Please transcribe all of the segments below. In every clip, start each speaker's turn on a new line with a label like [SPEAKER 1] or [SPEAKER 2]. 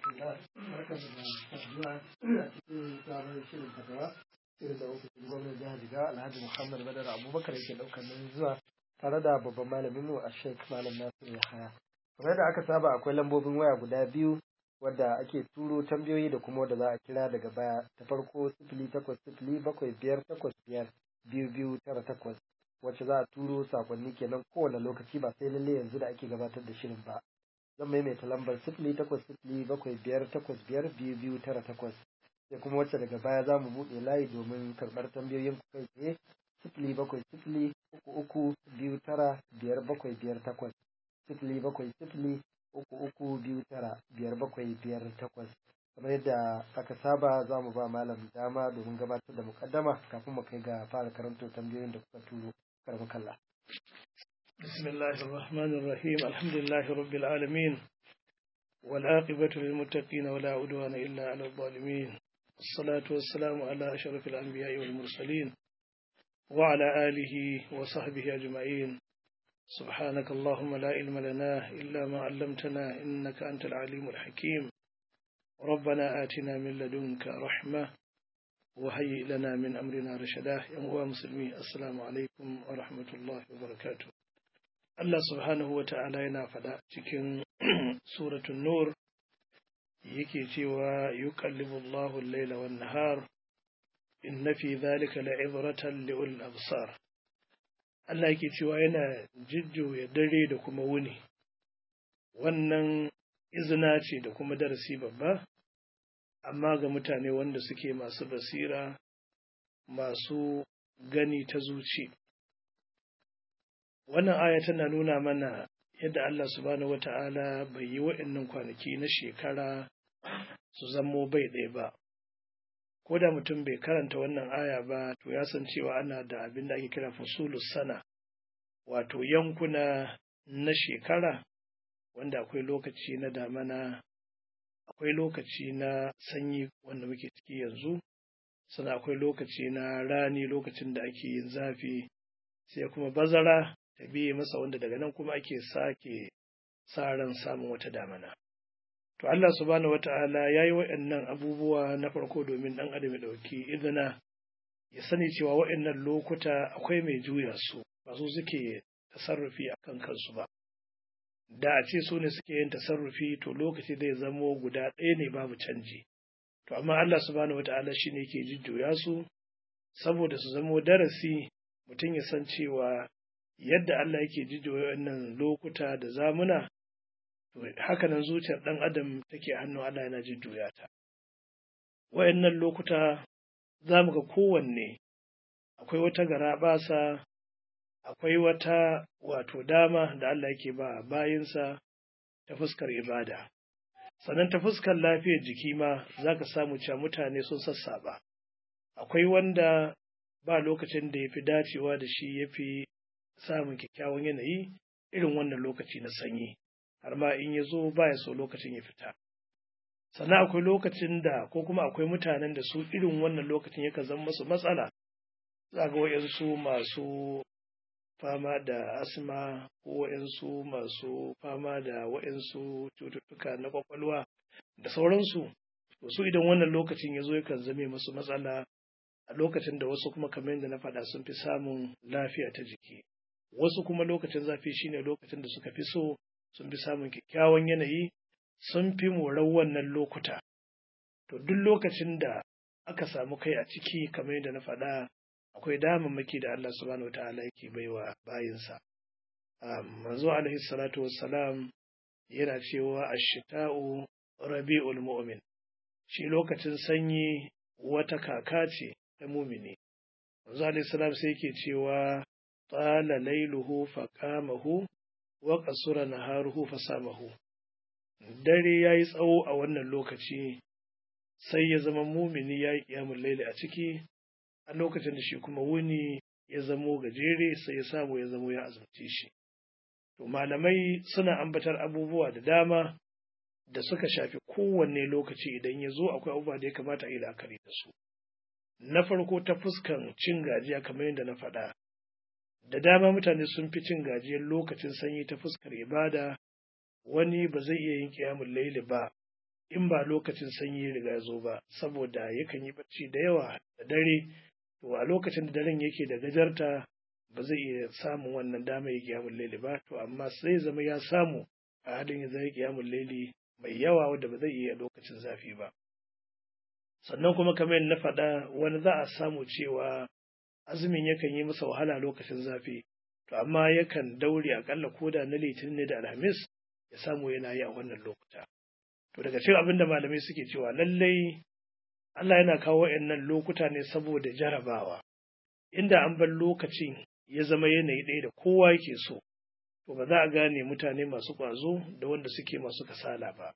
[SPEAKER 1] rahmatullah barkan da saduwa a cikin sabon shirin fatawa irin da ofishin gwamnan jihar Jigawa Alhaji Muhammad Badar Abubakar yake daukar nan zuwa tare da babban malamin mu a Sheikh Malam Nasir Yahaya kamar da aka saba akwai lambobin waya guda biyu wadda ake turo tambayoyi da kuma wadda za a kira daga baya ta farko sifili takwas sifili bakwai biyar takwas biyar biyu biyu tara takwas wacce za a turo sakonni kenan kowane lokaci ba sai lalle yanzu da ake gabatar da shirin ba zan maimaita lambar sifili takwas sifili bakwai biyar takwas biyar biyu biyu tara takwas sai kuma wacce daga baya za mu buɗe layi domin karɓar tambayoyin ku kai tsaye sifili bakwai sifili uku uku biyu tara biyar bakwai biyar takwas sifili bakwai sifili uku uku biyu tara biyar bakwai biyar takwas kamar yadda aka saba za mu ba malam dama domin gabatar da mukaddama kafin mu kai ga fara karanto tambayoyin da kuka turo karbi kalla
[SPEAKER 2] بسم الله الرحمن الرحيم الحمد لله رب العالمين والعاقبة للمتقين ولا عدوان إلا على الظالمين الصلاة والسلام على أشرف الأنبياء والمرسلين وعلى آله وصحبه أجمعين سبحانك اللهم لا علم لنا إلا ما علمتنا إنك أنت العليم الحكيم ربنا آتنا من لدنك رحمة وهيئ لنا من أمرنا رشدا يا مسلمين السلام عليكم ورحمة الله وبركاته Allah subhanahu wa ta'ala yana faɗa cikin suratun Nur yake cewa yuqallibu Allahu al-laila wan nahar inna fi dhalika la'ibratan li'ul absar Allah yake cewa yana jujjuya dare da kuma wuni wannan izina ce da kuma darasi babba amma ga mutane wanda suke masu basira masu gani ta zuci wannan aya tana nuna mana yadda Allah subhanahu wata'ala bai yi wa'annan kwanaki na shekara su zammo bai ɗaya ba ko da mutum bai karanta wannan aya ba to ya san cewa ana da abin da ake kira fusulus sana wato yankuna na shekara wanda akwai lokaci na damana akwai lokaci na sanyi wanda muke ciki yanzu sannan akwai lokaci na rani lokacin da ake yin zafi sai kuma bazara ta biye masa wanda daga nan kuma ake sake sa ran samun wata damana. To Allah subhanahu wata'ala ya yi waɗannan abubuwa na farko domin ɗan adam ya ɗauki izina ya sani cewa waɗannan lokuta akwai mai juya su ba su suke tasarrufi a kan kansu ba. Da a ce su ne suke yin tasarrufi to lokaci zai zamo guda ɗaya ne babu canji. To amma Allah subhanahu wata'ala shi ne ke jujjuya su saboda su zamo darasi mutum ya san cewa yadda Allah yake jijiyo wannan lokuta da zamuna, to haka nan zuciyar ɗan adam take hannu Allah yana jujjuya ta. Wayannan lokuta za mu ga kowanne akwai wata garaɓasa, akwai wata wato dama da Allah yake ba bayinsa ta fuskar ibada. Sannan ta fuskar lafiyar jiki ma za ka samu cewa mutane sun sassaba. Akwai wanda ba lokacin da ya fi dacewa da shi ya fi samun kyakkyawan yanayi irin wannan lokaci na sanyi har ma in ya zo ba ya so lokacin ya fita sannan akwai lokacin da ko kuma akwai mutanen da su irin wannan lokacin yakan zama masu matsala za ga wa'yansu masu fama da asma ko wa'yansu masu fama da wa'yansu cututtuka na kwakwalwa da sauransu su idan wannan lokacin ya zo yakan zame masu matsala a lokacin da wasu kuma kamar yadda na faɗa sun fi samun lafiya ta jiki wasu kuma lokacin zafi shine lokacin da suka fi so sun fi samun kyakkyawan yanayi sun fi morar wannan lokuta to duk lokacin da aka samu kai a ciki kamar yadda na faɗa akwai damammaki da Allah subhanahu wataala yake baiwa bayinsa manzo alaihi salatu wassalam yana cewa ashita'u rabi'ul mu'min shi lokacin sanyi wata kaka ce ta mumini manzo alaihi salam sai yake cewa طال ليله فقامه وقصر نهاره فسامه dare ya yi tsawo a wannan lokaci sai ya zama mumini ya yi ƙyamun laili a ciki a lokacin da shi kuma wuni ya zamo gajere sai ya samu ya zamo ya azumce shi to malamai suna ambatar abubuwa da dama da suka shafi kowanne lokaci idan ya zo akwai abubuwa da ya kamata a yi la'akari da su na farko ta fuskan cin gajiya kamar yadda na faɗa da dama mutane sun fi cin gajiyar lokacin sanyi ta fuskar ibada wani ba zai iya yin kiyamun laili ba in ba lokacin sanyi riga ya zo ba saboda yakan yi bacci da yawa da dare to a lokacin da daren yake da gajarta ba zai iya samun wannan dama ya kiyamun laili ba to amma sai zama ya samu a halin ya zai kiyamun laili mai yawa wanda ba zai iya lokacin zafi ba sannan kuma kamar na faɗa wani za a samu cewa azumin yakan yi masa wahala lokacin zafi to amma yakan daure akalla koda na litinin ne da alhamis ya samu yana yi a wannan lokuta to daga cikin abin da malamai suke cewa lallai Allah yana kawo wa'annan lokuta ne saboda jarabawa inda an bar lokacin ya zama yanayi ɗaya da kowa yake so to ba za a gane mutane masu ƙwazo da wanda suke masu kasala ba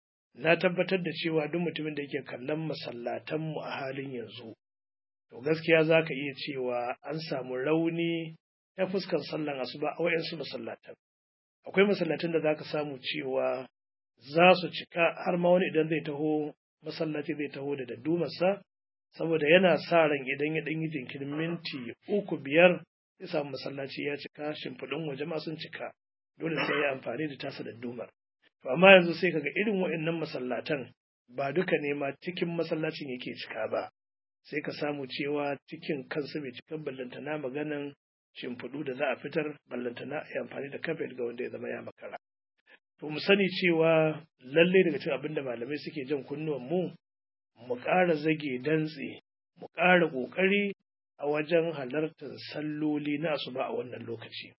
[SPEAKER 2] na tabbatar da cewa duk mutumin da yake kallon masallatanmu a halin yanzu to gaskiya za ka iya cewa an samu rauni ta fuskar sallan asuba a wayansu masallatan akwai masallatan da za ka samu cewa za su cika har ma wani idan zai taho masallaci zai taho da daddumarsa saboda yana sa ran idan ya ɗan yi jinkirin minti uku biyar ya samu masallaci ya cika shimfiɗin waje ma sun cika dole sai ya amfani da tasa daddumar to amma yanzu sai kaga irin waɗannan masallatan ba duka ne ma cikin masallacin yake cika ba sai ka samu cewa cikin kansa bai cikan ballantana maganan shimfiɗu da za a fitar ballantana a yi amfani da kafet ga wanda ya zama ya makara to mu sani cewa lalle daga cikin abin da malamai suke jan kunnuwan mu mu ƙara zage dantse mu ƙara ƙoƙari a wajen halartar salloli na asuba a wannan lokaci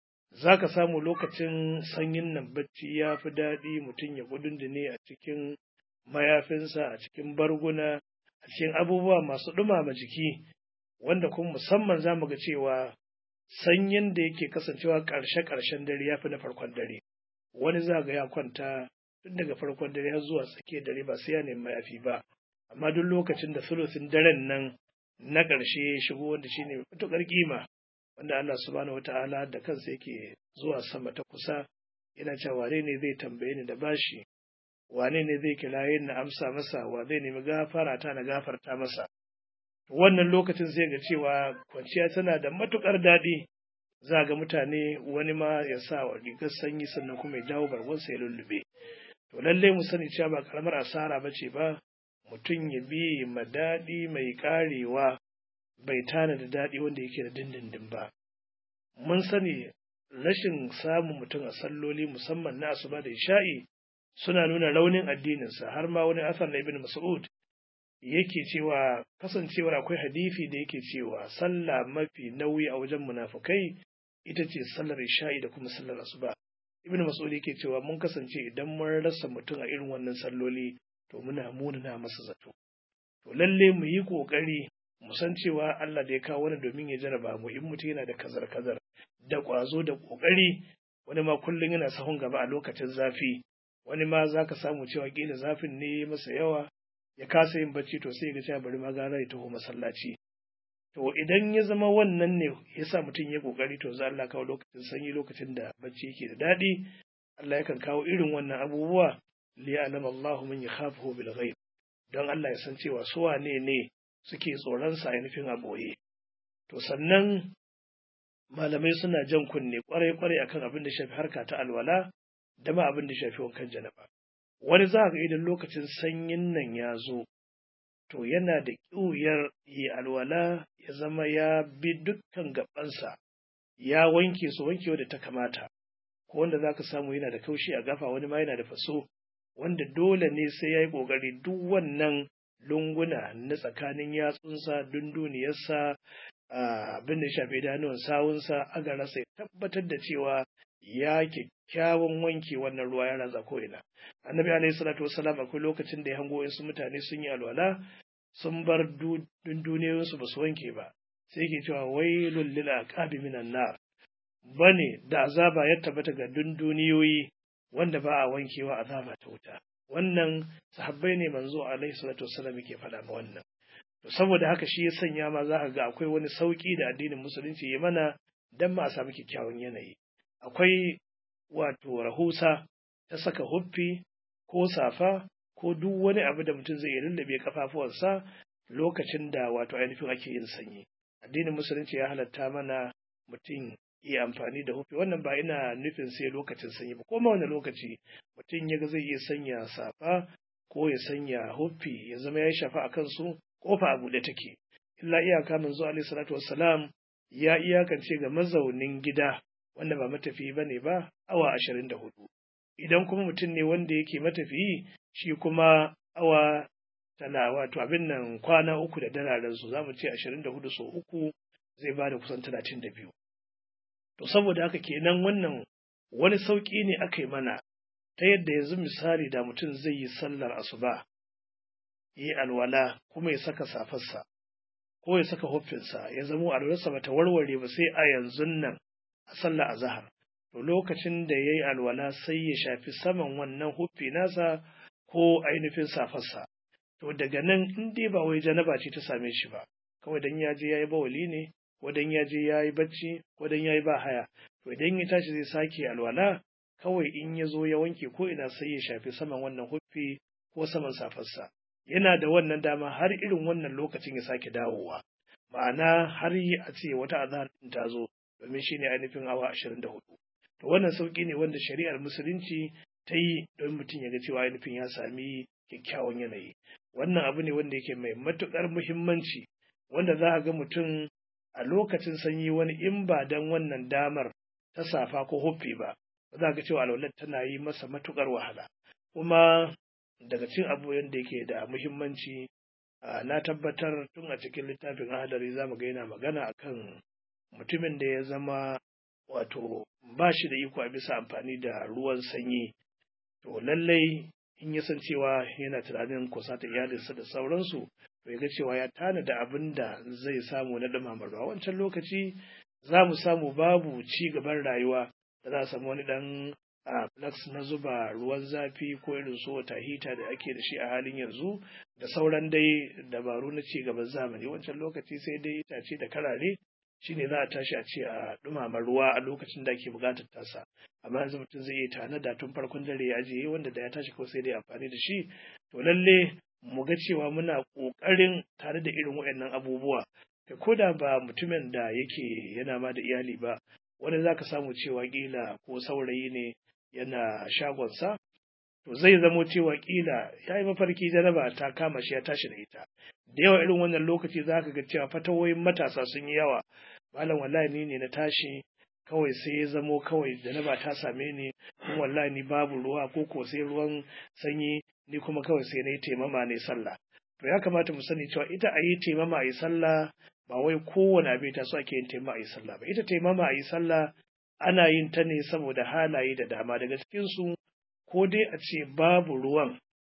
[SPEAKER 2] za ka samu lokacin sanyin nan bacci ya fi daɗi mutum ya gudundune a cikin mayafinsa a cikin barguna a cikin abubuwa masu ɗumama jiki wanda kuma musamman za mu ga cewa sanyin da yake kasancewa ƙarshe-ƙarshen dare ya fi na farkon dare wani za ga ya kwanta tun daga farkon dare har zuwa tsakiyar dare ba sai ya nemi mayafi ba amma duk lokacin da sulusin daren nan na ƙarshe ya shigo wanda shine matuƙar kima wanda Allah subhanahu wata'ala da kansa yake zuwa sama ta kusa yana cewa wane ne zai tambaye ni da bashi wane ne zai kiraye na amsa masa wa zai nemi gafara ta na gafarta masa wannan lokacin sai ga cewa kwanciya tana da matuƙar daɗi za ga mutane wani ma ya sa wa rigar sanyi sannan kuma ya dawo bargonsa ya lullube to lallai mu sani cewa ba karamar asara ba ce ba mutum ya bi ma daɗi mai ƙarewa bai tana da daɗi wanda yake da dindindin ba. Mun sani rashin samun mutum a salloli musamman na asuba da isha'i suna nuna raunin addininsa har ma wani asar na ibn Mas'ud yake cewa kasancewar akwai hadisi da yake cewa sallah mafi nauyi a wajen munafukai ita ce sallar isha'i da kuma sallar asuba. Ibn Mas'ud yake cewa mun kasance idan mun rasa mutum a irin wannan salloli to muna munana masa zato. To lalle mu yi ƙoƙari mu san cewa Allah da ya kawo wani domin ya jaraba mu in mutum yana da kazar-kazar da ƙwazo da ƙoƙari wani ma kullum yana sahun gaba a lokacin zafi wani ma za ka samu cewa ƙila zafin ne masa yawa ya kasa yin bacci to sai ga cewa bari ma gara ya taho masallaci to idan ya zama wannan ne ya sa mutum ya ƙoƙari to za Allah kawo lokacin sanyi lokacin da bacci yake da daɗi Allah yakan kawo irin wannan abubuwa liya'lam Allahu man yakhafuhu bil ghaib don Allah ya san cewa su wane ne suke tsoron sa ainihin a boye to sannan malamai suna jan kunne kwarai kwarai akan abin da shafi harka ta alwala da ma abin da shafi wankan janaba wani za ga idan lokacin sanyin nan ya zo to yana da ƙiwuyar yi alwala ya zama ya bi dukkan gabansa ya wanke su wankewa da ta kamata ko wanda za ka samu yana da kaushi a gafa wani ma yana da faso wanda dole ne sai ya yi ƙoƙari duk wannan lunguna na tsakanin yatsunsa dunduniyarsa abin da ya shafi idanuwan sawunsa aga rasa ya tabbatar da cewa ya kyakkyawan wanke wannan ruwa ya ratsa ko'ina annabi alaihi salatu wasalam akwai lokacin da ya hango wasu mutane sun yi alwala sun bar dunduniyoyinsu ba su wanke ba sai ke cewa wailul lil aqabi minan nar bane da azaba ya tabbata ga dunduniyoyi wanda ba a wankewa azaba ta wuta wannan sahabbai ne manzo alaihi salatu wasallam yake faɗa ma wannan to saboda haka shi ya sanya ma za ka ga akwai wani sauki da addinin musulunci ya mana dan ma a samu kyakkyawan yanayi akwai wato rahusa ta saka huffi ko safa ko duk wani abu da mutum zai lullube kafafuwansa lokacin da wato ainihin ake yin sanyi addinin musulunci ya halatta mana mutum iya amfani da hufi wannan ba ina nufin sai lokacin sanyi ba koma wani lokaci mutum ya ga zai iya sanya safa ko ya sanya huffi ya zama ya shafa a kansu kofa a buɗe take illa iyaka manzo alaihi salatu wassalam ya iyakance ga mazaunin gida wanda ba matafiyi bane ba awa ashirin da hudu idan kuma mutum ne wanda yake matafiyi shi kuma awa tana wato abin nan kwana uku da dararen su za mu ce ashirin da hudu sau uku zai ba da kusan talatin da biyu to saboda haka kenan wannan wani sauƙi ne aka yi mana ta yadda yanzu misali da mutum zai yi sallar asuba yi alwala kuma ya saka safarsa ko ya saka huffinsa ya zamo alwalarsa bata warware ba sai a yanzu nan a sallar azahar to lokacin da ya yi alwala sai ya shafi saman wannan huffi nasa ko ainihin safarsa to daga nan in dai ba wai janaba ce ta same shi ba kawai dan ya je ya yi bawali ne ko dan ya je ya yi bacci ko dan ya yi ba haya to idan ya tashi zai sake alwala kawai in ya zo ya wanke ko ina sai ya shafi saman wannan huffi ko saman safarsa yana da wannan dama har irin wannan lokacin ya sake dawowa ma'ana har yi a ce wata azahar din ta zo domin shine ainihin awa ashirin da hudu to wannan sauki ne wanda shari'ar musulunci ta yi don mutum ya ga cewa ainihin ya sami kyakkyawan yanayi wannan abu ne wanda yake mai matuƙar muhimmanci wanda za a ga mutum a lokacin sanyi wani in ba don wannan damar ta safa ko huffi ba za ga cewa alwalar tana yi masa matuƙar wahala kuma daga cin abu yadda yake da muhimmanci na tabbatar tun a cikin littafin ahadari za mu ga yana magana akan mutumin da ya zama wato ba shi da iko a bisa amfani da ruwan sanyi to lallai in ya san cewa yana tunanin kusa ta iyalinsa da sauransu to ya ga cewa ya tanada abin da zai samu na dumama ruwa wancan lokaci za mu samu babu ci gaban rayuwa da za a samu wani dan a flax na zuba ruwan zafi ko irin su wata hita da ake da shi a halin yanzu da sauran dai dabaru na ci gaban zamani wancan lokaci sai dai itace da karare shine za a tashi a ce a dumama ruwa a lokacin da ake buƙatar tasa amma yanzu mutum zai iya tanada tun farkon dare ya ajiye wanda da ya tashi kawai sai dai amfani da shi to lalle mu ga cewa muna ƙoƙarin tare da irin waɗannan abubuwa kai ko da ba mutumin da yake yana ma da iyali ba wani za ka samu cewa ƙila ko saurayi ne yana shagonsa to zai zamo cewa ƙila ya yi mafarki janaba ta kama shi ya tashi da ita da yawa irin wannan lokaci za ka ga cewa fatawoyin matasa sun yi yawa malam wallahi ni ne na tashi kawai sai ya zamo kawai janaba ta same ni kuma wallahi ni babu ruwa ko ko sai ruwan sanyi ni kuma kawai sai na yi taimama ne sallah to ya kamata mu sani cewa ita a yi taimama a yi sallah ba wai kowane abin ta so ake yin taimama a yi sallah ba ita taimama a yi sallah ana yin ta ne saboda halaye da dama daga cikinsu ko dai a ce babu ruwan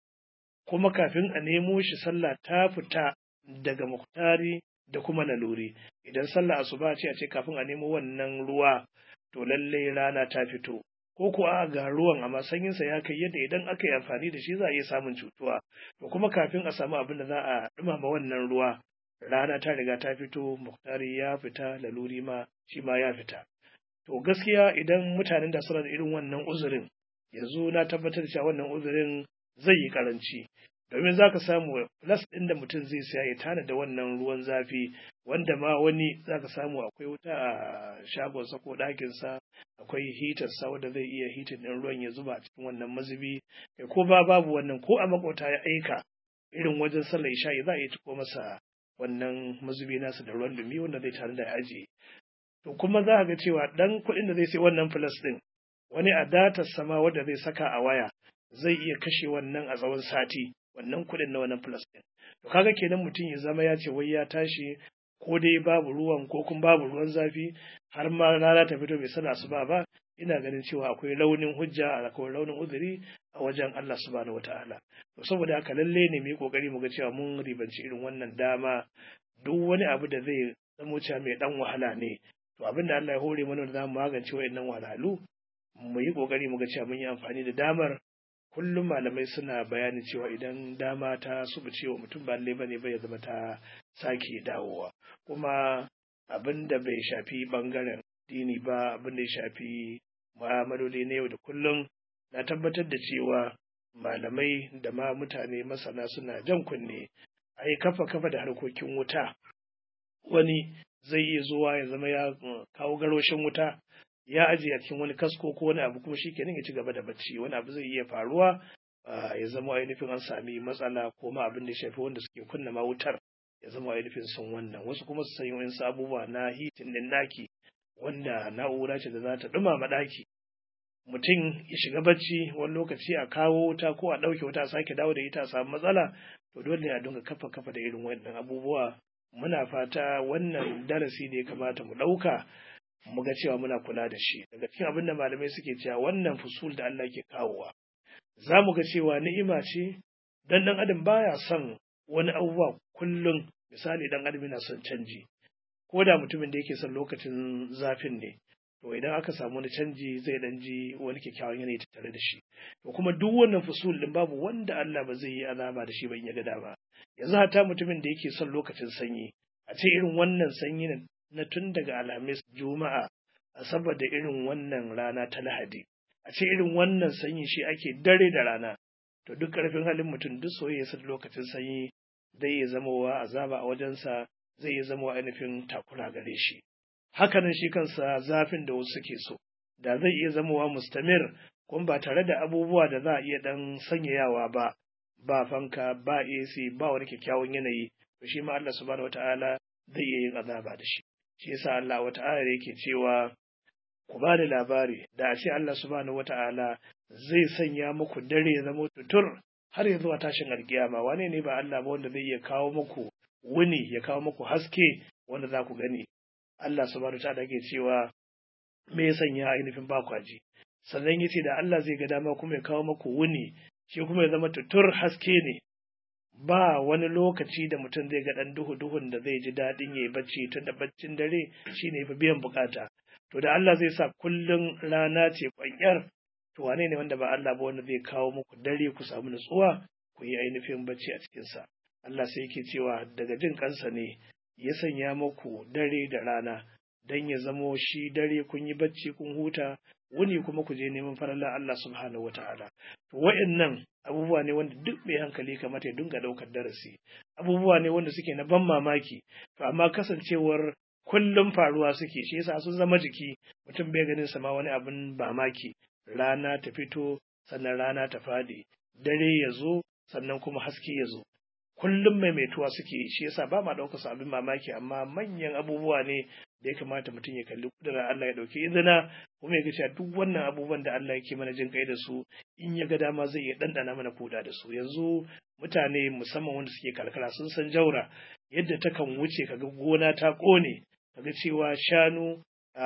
[SPEAKER 2] kuma kafin a nemo shi sallah ta fita daga muktari da kuma laluri idan sallah asuba ce a ce kafin a nemo wannan ruwa to lalle rana ta fito ko ko a ga ruwan amma sanyinsa ya kai yadda idan aka yi amfani da shi za a iya samun cutuwa to kuma kafin a samu abin da za a dumama wannan ruwa rana ta riga ta fito muktari ya fita laluri ma shi ma ya fita to gaskiya idan mutanen da suna da irin wannan uzurin yanzu na tabbatar da cewa wannan uzurin zai yi karanci domin za ka samu plus ɗin da mutum zai siya ya tana da wannan ruwan zafi wanda ma wani za ka samu akwai wuta a shagonsa ko ɗakinsa akwai hitarsa wanda zai iya hitin ɗin ruwan ya zuba a cikin wannan mazubi ko ba babu wannan ko a makota ya aika irin wajen sallar isha'i za a iya ciko masa wannan mazubi nasa da ruwan dumi wanda zai tare da ya ajiye to kuma za a ga cewa ɗan kuɗin da zai sai wannan plus ɗin wani a datar sama wanda zai saka a waya zai iya kashe wannan a tsawon sati wannan kuɗin na wannan plus ɗin to kaga kenan mutum ya zama ya ce wai ya tashi ko dai babu ruwan ko kuma babu ruwan zafi har ma rana ta fito bai sana asuba ba ina ganin cewa akwai launin hujja akwai launin uzuri a wajen Allah subhanahu wataala to saboda haka lalle ne mu yi kokari mu ga cewa mun ribanci irin wannan dama duk wani abu da zai zamo cewa mai dan wahala ne to abin da Allah ya hore mana da zamu magance wayannan wahalhalu mu yi kokari mu ga cewa mun yi amfani da damar kullum malamai suna bayani cewa idan dama ta subuce wa mutum ba lalle bane ba ya zama ta sake dawowa kuma abin da bai shafi bangaren dini ba abin da ya shafi mu'amaloli na yau da kullum na tabbatar da cewa malamai da ma mutane masana suna jan kunne a yi kafa kafa da harkokin wuta wani zai iya zuwa ya zama ya kawo garoshin wuta ya ajiye a cikin wani kasko ko wani abu kuma shikenan ya ci gaba da bacci wani abu zai iya faruwa ya zama ainihin an sami matsala ko ma abin da ya shafi wanda suke kunna ma wutar ya zama ainihin sun wannan wasu kuma su sanya wani abubuwa na hitin din daki wanda na'ura ce da za ta dumama daki mutum ya shiga bacci wani lokaci a kawo wuta ko a ɗauke wuta a sake dawo da ita a samu matsala to dole ne a dinga kafa kafa da irin wannan abubuwa muna fata wannan darasi da ya kamata mu ɗauka mu ga cewa muna kula da shi daga cikin abin da malamai suke cewa wannan fusul da Allah ke kawowa za mu ga cewa ni'ima ce dan dan adam baya son wani abubuwa kullum misali dan adam yana son canji ko da mutumin da yake son lokacin zafin ne to idan aka samu wani canji zai dan ji wani kyakkyawan yanayi tattare da shi to kuma duk wannan fusul din babu wanda Allah ba zai yi azaba da shi ba in ya ga dama yanzu hata mutumin da yake son lokacin sanyi a ce irin wannan sanyi na tun daga alhamis juma'a a saboda irin wannan rana ta lahadi a ce irin wannan sanyi shi ake dare da rana to duk karfin halin mutum duk soyayya sa lokacin sanyi zai iya zamowa azaba a wajensa zai iya zama ainihin takura gare shi hakanan shi kansa zafin da wasu suke so da zai iya zamowa mustamir kuma ba tare da abubuwa da za a iya dan sanyayawa ba ba fanka ba AC ba wani kyakkyawan yanayi to shi ma Allah subhanahu wataala zai iya yin azaba da shi shi yasa Allah wata'ala yake cewa ku ba da labari da a ce Allah subhanahu wata'ala zai sanya muku dare ya zama tutur har ya zuwa tashin alkiyama wane ne ba Allah ba wanda zai iya kawo muku wuni ya kawo muku haske wanda za ku gani Allah subhanahu wata'ala yake cewa me ya sanya ainihin ba kwaji sannan yace da Allah zai ga dama kuma ya kawo muku wuni shi kuma ya zama tutur haske ne ba wani lokaci da mutum zai ga ɗan duhu-duhun da zai ji daɗin ya yi bacci tun da baccin dare shi ne fi biyan bukata. To da Allah zai sa kullum rana ce ƙwanyar, to wane ne wanda ba Allah ba wanda zai kawo muku dare ku samu nutsuwa ku yi ainihin bacci a cikinsa. Allah sai yake cewa daga jin kansa ne ya sanya muku dare da rana don ya zamo shi dare kun yi bacci kun huta wuni kuma ku je neman farallar Allah subhanahu wa ta'ala. To wa'annan abubuwa ne wanda duk mai hankali kamata ya dinga ɗaukar darasi. Abubuwa ne wanda suke na ban mamaki, to amma kasancewar kullum faruwa suke shi yasa sun zama jiki mutum bai ganin sama wani abin mamaki. Rana ta fito sannan rana ta faɗi, dare ya zo sannan kuma haske ya zo. Kullum maimaituwa suke shi yasa ba ma ɗaukar su abin mamaki amma manyan abubuwa ne da ya kamata mutum ya kalli kudura Allah ya ɗauki izina kuma ya ga cewa duk wannan abubuwan da Allah yake mana jin kai da su in ya ga dama zai iya ɗanɗana mana kuda da su yanzu mutane musamman wanda suke karkara sun san jaura yadda ta kan wuce kaga gona ta ƙone kaga cewa shanu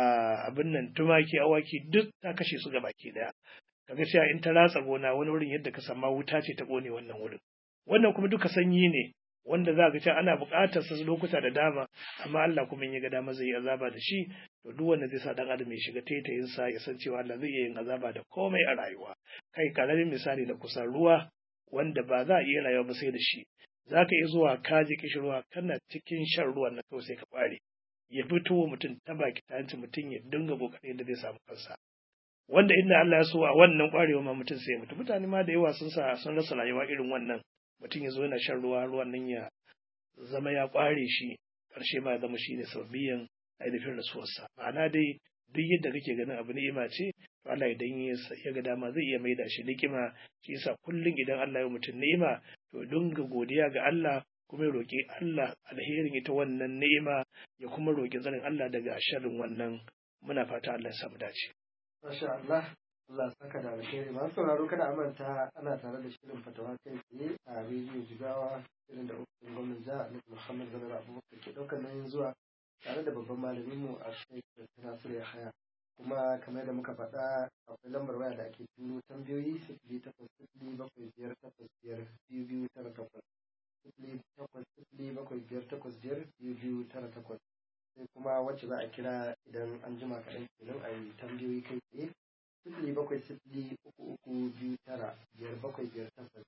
[SPEAKER 2] abin nan tumaki awaki duk ta kashe su ga baki ɗaya kaga cewa in ta ratsa gona wani wurin yadda ka sama wuta ce ta ƙone wannan wurin wannan kuma duka sanyi ne wanda za ka ce ana buƙatar sa lokuta da dama amma Allah kuma in ya ga dama zai yi azaba da shi to duk wanda zai sa dan adam ya shiga taitayin sa ya san cewa Allah zai iya yin azaba da komai a rayuwa kai karamin misali da kusan ruwa wanda ba za a iya rayuwa ba sai da shi za ka iya zuwa ka ji kishirwa kana cikin shan ruwan na kawai sai ka kware ya fito mutum ta baki ta hanci mutum ya dinga kokarin da zai samu kansa wanda inda Allah ya so a wannan kwarewa ma mutum sai ya mutu mutane ma da yawa sun sa sun rasa rayuwa irin wannan mutum ya zo yana shan ruwa ruwan nan ya zama ya ƙware shi ƙarshe ma ya zama shi ne sababiyan ainihin rasuwarsa ma'ana dai duk yadda kake ganin abu ni'ima ce to Allah idan ya ga dama zai iya maida shi nikima shi yasa kullum idan Allah ya mutum ni'ima to dinga godiya ga Allah kuma ya roƙi Allah alherin ita wannan ni'ima ya kuma roƙi tsarin Allah daga sharrin wannan muna fata Allah ya samu dace
[SPEAKER 1] Masha Allah Allah saka da alheri masu sauraro kada a manta ana tare da shirin fatawa kai tsaye a rediyo jigawa shirin da ofishin gwamnan jiha Alhaji Muhammad Zanar Abubakar ke ɗaukar nauyin zuwa tare da babban malamin mu a Sheikh Nasiru Yahaya kuma kamar da muka faɗa akwai lambar waya da ake turo tambayoyi sifili takwas sifili bakwai biyar takwas biyar biyu biyu tara takwas sifili takwas sifili bakwai biyar takwas biyar biyu biyu tara takwas sai kuma wacce za a kira idan an jima kaɗan kenan a yi tambayoyi kai tsaye sifili bakwai sifili uku uku biyu tara biyar bakwai biyar takwas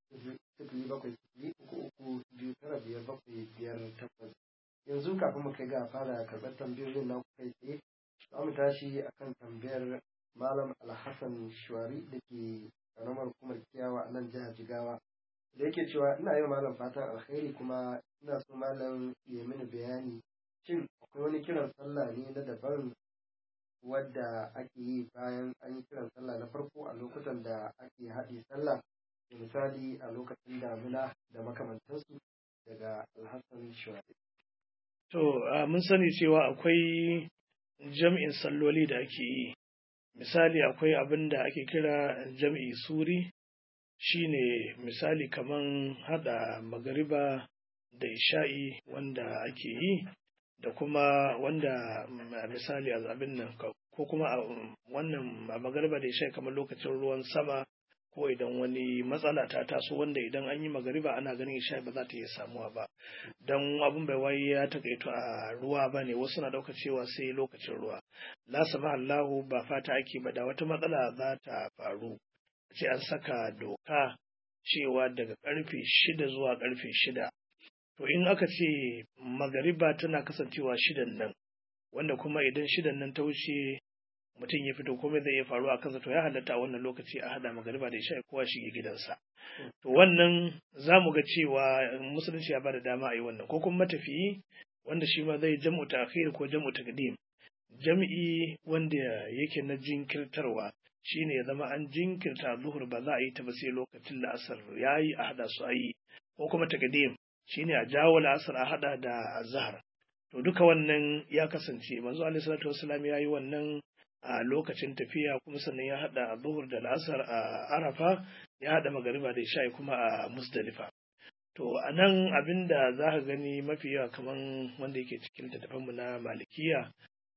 [SPEAKER 1] sifili bakwai sifili uku uku biyu tara biyar bakwai biyar takwas yanzu kafin mu kai ga fara karɓar tambayoyin na kai tsaye za mu tashi akan tambayar malam alhassan shuwari da ke ƙaramar hukumar kiyawa a nan jihar jigawa da yake cewa ina yi malam fatan alkhairi kuma ina so malam ya mini bayani shin akwai wani kiran sallah ne na daban wadda ake yi bayan an yi kiran sallah na farko a lokutan da ake haɗe sallah misali a lokacin damina da makamantansu daga alhassan shuwaɗi.
[SPEAKER 2] To, mun sani cewa akwai jam'in salloli da ake yi. Misali akwai abin da ake kira jam'i suri, shine misali kaman haɗa magariba da isha'i wanda ake yi, da kuma wanda misali a abin nan ko kuma a wannan magariba da isha'i kamar lokacin ruwan sama ko idan wani matsala ta taso wanda idan an yi magariba ana ganin isha ba za ta iya samuwa ba don abin bai wai ya takaito a ruwa ba ne wasu na ɗauka cewa sai lokacin ruwa la sama Allahu ba fata ake ba da wata matsala za ta faru ce an saka doka cewa daga karfe shida zuwa karfe shida to in aka ce magariba tana kasancewa shidan nan wanda kuma idan shidan nan ta wuce mutum ya fito komai zai iya faruwa a kansa to ya halatta a wannan lokaci a hada magariba da isha kowa shige gidansa to wannan za mu ga cewa musulunci ya bada dama a yi wannan ko kuma matafiyi wanda shi ma zai jam'u ta'khir ko jam'u taqdim jam'i wanda yake na jinkirtarwa shine ya zama an jinkirta zuhur ba za a yi ta ba sai lokacin la'asar yayi a hada su a yi ko kuma taqdim shine a jawo la'asar a hada da azhar to duka wannan ya kasance manzo alaihi salatu wassalam ya yi wannan a lokacin tafiya kuma sannan ya haɗa a zuhur da la'asar a arafa ya haɗa magariba da isha'i kuma a musdalifa to a nan abin da za ka gani mafi yawa kamar wanda yake cikin littattafanmu na malikiya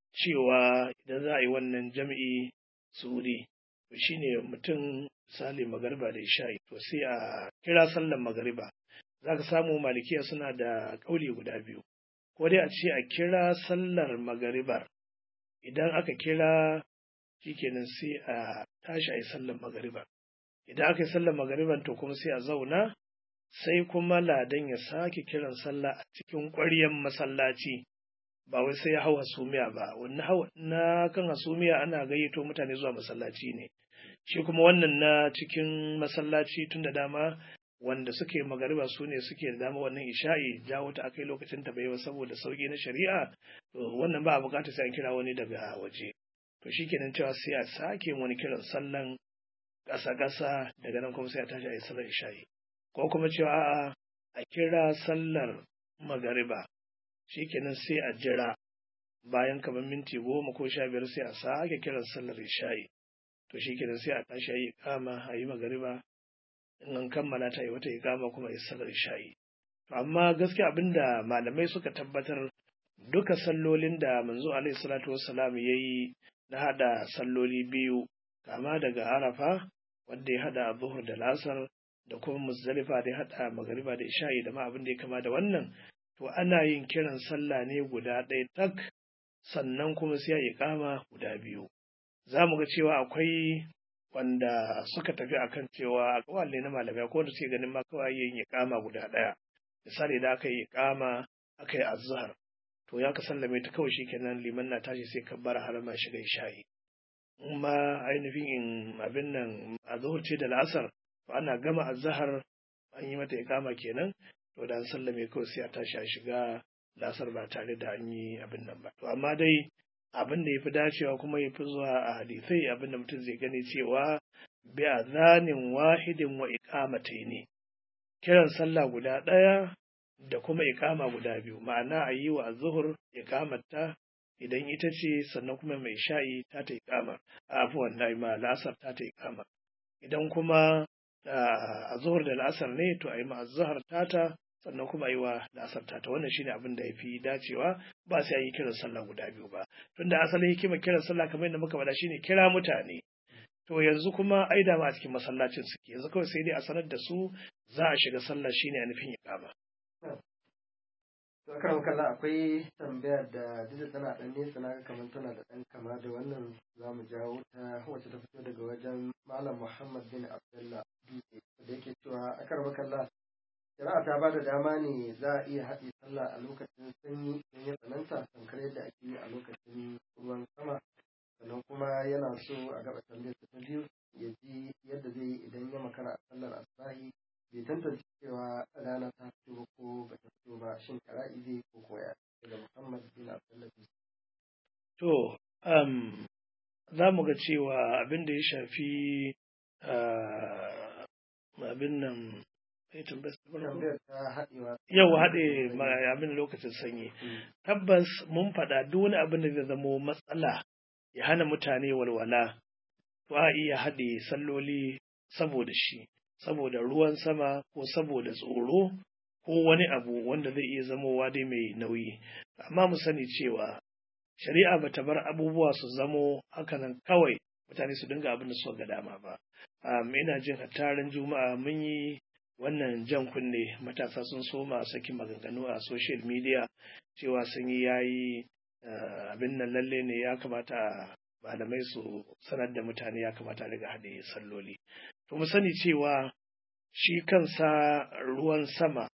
[SPEAKER 2] cewa idan za a yi wannan jam'i suri to shine mutum misali magariba da isha'i to sai a kira sallar magariba za ka samu malikiya suna da ƙauli guda biyu ko dai a ce a kira sallar magaribar idan aka kira shikenan sai a tashi a yi sallar magariba idan aka yi sallar magariban to kuma sai a zauna sai kuma ladan ya sake kiran sallah a cikin ƙwaryen masallaci ba wai sai ya hau hasumiya ba wannan hawa na kan hasumiya ana gayyato mutane zuwa masallaci ne shi kuma wannan na cikin masallaci tun da dama wanda suke magariba su ne suke da dama wannan isha'i jawo ta akai lokacin ta bai saboda sauki na shari'a to wannan ba a bukatar sai an kira wani daga waje to shikenan cewa sai a sake wani kiran sallan ƙasa ƙasa daga nan kuma sai a tashi a yi sallar isha'i ko kuma cewa a'a a kira sallar magariba shikenan sai a jira bayan kamar minti goma ko sha biyar sai a sake kiran sallar isha'i to shikenan sai a tashi a yi kama a yi magariba in an kammala ta yi wata ikama kuma yi sallar isha'i to amma gaskiya abinda malamai suka tabbatar duka sallolin da manzo alaihi salatu wassalam ya yi na hada salloli biyu kama daga arafa wanda ya hada zuhur da lasar da kuma muzdalifa da ya hada magariba da isha'i da ma abin da ya kama da wannan to ana yin kiran sallah ne guda ɗaya tak sannan kuma sai ya iƙama guda biyu za mu ga cewa akwai wanda suka tafi akan cewa a kawalle na malamai ko da suke ganin ma kawai yin iƙama guda ɗaya misali da aka yi iƙama aka yi azhar to ya ka sallame ta kawai shikenan liman na tashi sai kabbara harama shiga isha'i in ma ainihin in abin nan a zuhur ce da la'asar to ana gama azhar an yi mata iƙama kenan to da an sallame kawai sai a tashi a shiga la'asar ba tare da an yi abin nan ba to amma dai abin da ya fi dacewa kuma ya fi zuwa a hadisai abin da mutum zai gani cewa bi azanin wahidin wa iqamatai ne kiran sallah guda ɗaya da kuma iqama guda biyu ma'ana a yi wa zuhur iqamata idan ita ce sannan kuma mai sha'i ta ta iqama afuwan da ma la'asar ta ta iqama idan kuma a zuhur da la'asar ne to a yi ma azhar tata sannan kuma yi wa la'asar tata wannan shine abin da ya fi dacewa ba sai a yi kiran sallah guda biyu ba tunda asalin hikimar kiran sallah kamar yadda muka faɗa shine kira mutane to yanzu kuma ai da ma a cikin masallacin suke yanzu kawai sai dai a sanar da su za a shiga sallah shine a nufin iqama
[SPEAKER 1] to akan kalla akwai tambayar da duk tana dan nesa na kamar tana da dan kama da wannan za mu jawo ta wacce ta fito daga wajen malam muhammad bin abdullah dutse da yake cewa akar makalla shari'a ta ba da dama ne za a iya haɗe sallah a lokacin sanyi don ya tsananta tamkar yadda ake yi a lokacin ruwan sama sannan kuma yana so a gaba tambayar ta biyu ya ji yadda zai yi idan ya makara a sallar asubahi bai tantance cewa rana ta fito ko ba ta fito ba shin kara'i zai ko koya daga muhammad bin abdullahi
[SPEAKER 2] to um, za mu ga cewa abin da ya shafi abin abin nan sai tambayar ta farko?
[SPEAKER 1] tambayar ta haɗewa
[SPEAKER 2] yau haɗe ma- abin lokacin sanyi tabbas mun faɗa duk wani abin da zai zamo matsala ya hana mutane walwala to a iya haɗe salloli saboda shi saboda ruwan sama ko saboda tsoro ko wani abu wanda zai iya zamowa dai mai nauyi amma mu sani cewa shari'a ba ta bar abubuwa su zamo hakanan kawai mutane su dinga abin da suka ga dama ba um, ina jin hattarin juma'a mun yi wannan jan kunne matasa sun soma sakin maganganu a social media cewa sun yi yayi uh, abin nan lalle ne ya kamata malamai su sanar da mutane ya kamata a riga haɗe salloli to mu sani cewa shi kansa ruwan sama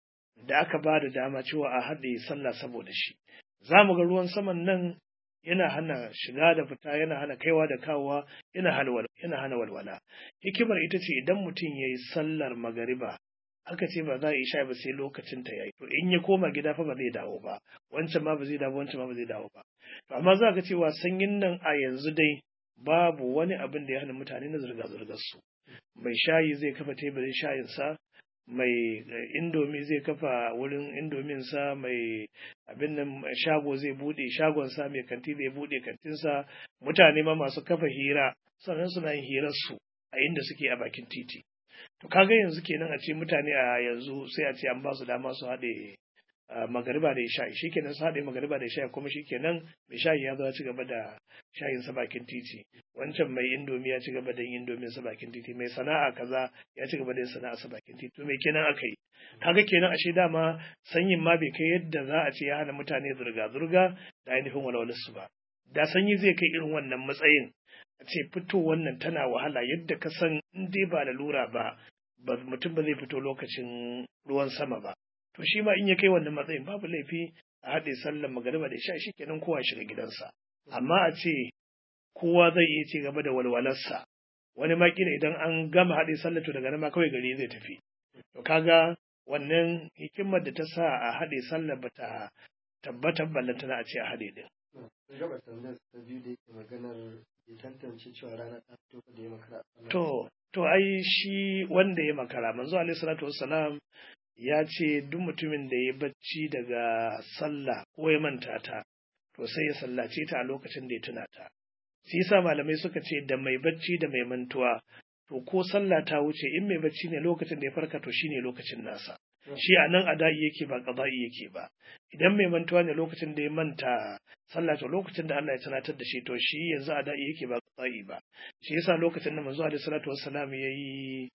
[SPEAKER 2] da aka ba da dama cewa a haɗe sallah saboda shi za mu ga ruwan saman nan yana hana shiga da fita yana hana kaiwa da kawowa yana hana wal- yana hana walwala hikimar ita ce idan mutum ya yi sallar magariba aka ce ba za a isha ba sai lokacin ta yayi to in ya koma gida fa ba zai dawo ba wancan ma ba zai dawo wancan ma ba zai dawo ba to amma za ka cewa sanyin nan a yanzu dai babu wani abin da ya hana mutane na zirga zirgar su mai shayi zai kafa teburin shayinsa mai eh, indomi zai kafa wurin indominsa mai abin nan shago zai bude shagonsa mai kanti zai bude kantinsa mutane ma masu kafa hira sannan suna yin hirarsu a inda suke a bakin titi to kaga yanzu kenan a ce mutane a yanzu sai a ce an ba su dama su haɗe ah, magariba da isha'i shikenan su haɗe magariba da isha'i kuma shikenan mai shayi ya zo ya ci gaba da shayinsa bakin titi wancan mai indomi ya ci gaba da yin indomin sa bakin titi mai sana'a kaza ya ci gaba da yin sana'a sa bakin titi to me kenan aka yi kaga kenan ashe dama sanyin ma bai kai yadda za a ce ya hana mutane zurga zurga da ainihin walwalar su ba da sanyi zai kai irin wannan matsayin a ce fito wannan tana wahala yadda ka san in dai ba lura ba ba mutum ba zai fito lokacin ruwan sama ba to shi ma in ya kai wannan matsayin babu laifi a haɗe sallar magariba da isha kenan kowa ya shiga gidansa amma a ce kowa zai iya ci gaba da walwalarsa wani ma kila idan an gama haɗe sallar to daga nan ma kawai gari zai tafi to kaga wannan hikimar da ta sa a haɗe sallar ba ta tabbatar ballantana a ce a haɗe din
[SPEAKER 1] sun gaba tambayar ta biyu da yake maganar ya tantance cewa rana ta fito da ya makara a sallar
[SPEAKER 2] to to ai shi wanda ya makara manzo alaihi salatu wassalam ya ce duk mutumin da ya bacci daga sallah ko ya manta ta to sai ya sallace ta a lokacin da ya tuna ta shi yasa malamai suka ce da mai bacci da mai mantuwa to ko sallah ta wuce in mai bacci ne lokacin da ya farka to shine lokacin nasa shi a nan ada'i yake ba qada'i yake ba idan mai mantuwa ne lokacin da ya manta sallah to lokacin da Allah ya tunatar da shi to shi yanzu ada'i yake ba qada'i ba shi yasa lokacin da manzo alaihi salatu wassalam yayi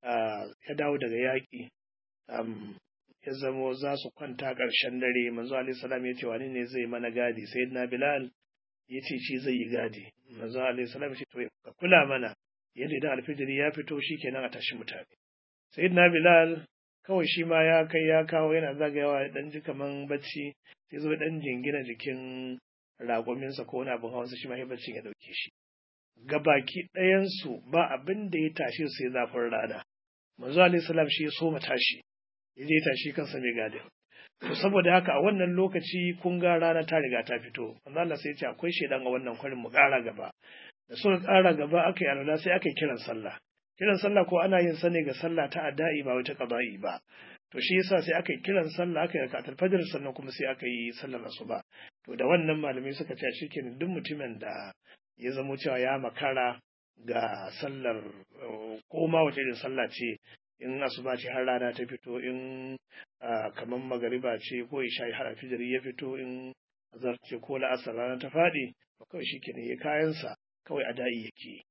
[SPEAKER 2] ya dawo daga yaƙi um, ya zamo za su kwanta ƙarshen dare manzo alaihi salam ya ce wani ne zai mana gadi sayyidina bilal ya ce shi zai yi gadi manzo alaihi salam ya ce to ka kula mana yadda idan alfijiri ya fito shikenan a tashi mutane sayyidina bilal kawai shi ma ya kai ya kawo yana zagayawa ya dan ji kaman bacci sai zo dan jingina jikin raƙuminsa ko wani abin hawansa shi ma ya baccin ya dauke shi gabaki ɗayansu ba abin da ya tashi sai zafin rana manzo alaihi salam shi ya so tashi ya je tashi kansa mai gadin to saboda haka a wannan lokaci kun ga rana ta riga ta fito manzo Allah sai ya ce akwai shedan a wannan kwarin mu ƙara gaba da suka ƙara gaba aka yi alwala sai aka yi kiran sallah kiran sallah ko ana yin sa ne ga sallah ta adda'i ba wata qada'i ba to shi yasa sai aka yi kiran sallah aka yi rakatul fajr sannan kuma sai aka yi sallar asuba to da wannan malamai suka ce shikenan duk mutumin da ya zamo cewa ya makara ga sallar ko ma wace irin sallah ce in asuba ce har rana ta fito in kamar magariba ce ko isha har alfijiri ya fito in azar ce ko la'asar rana ta faɗi to kawai shi kenan ya kayansa kawai a da'i yake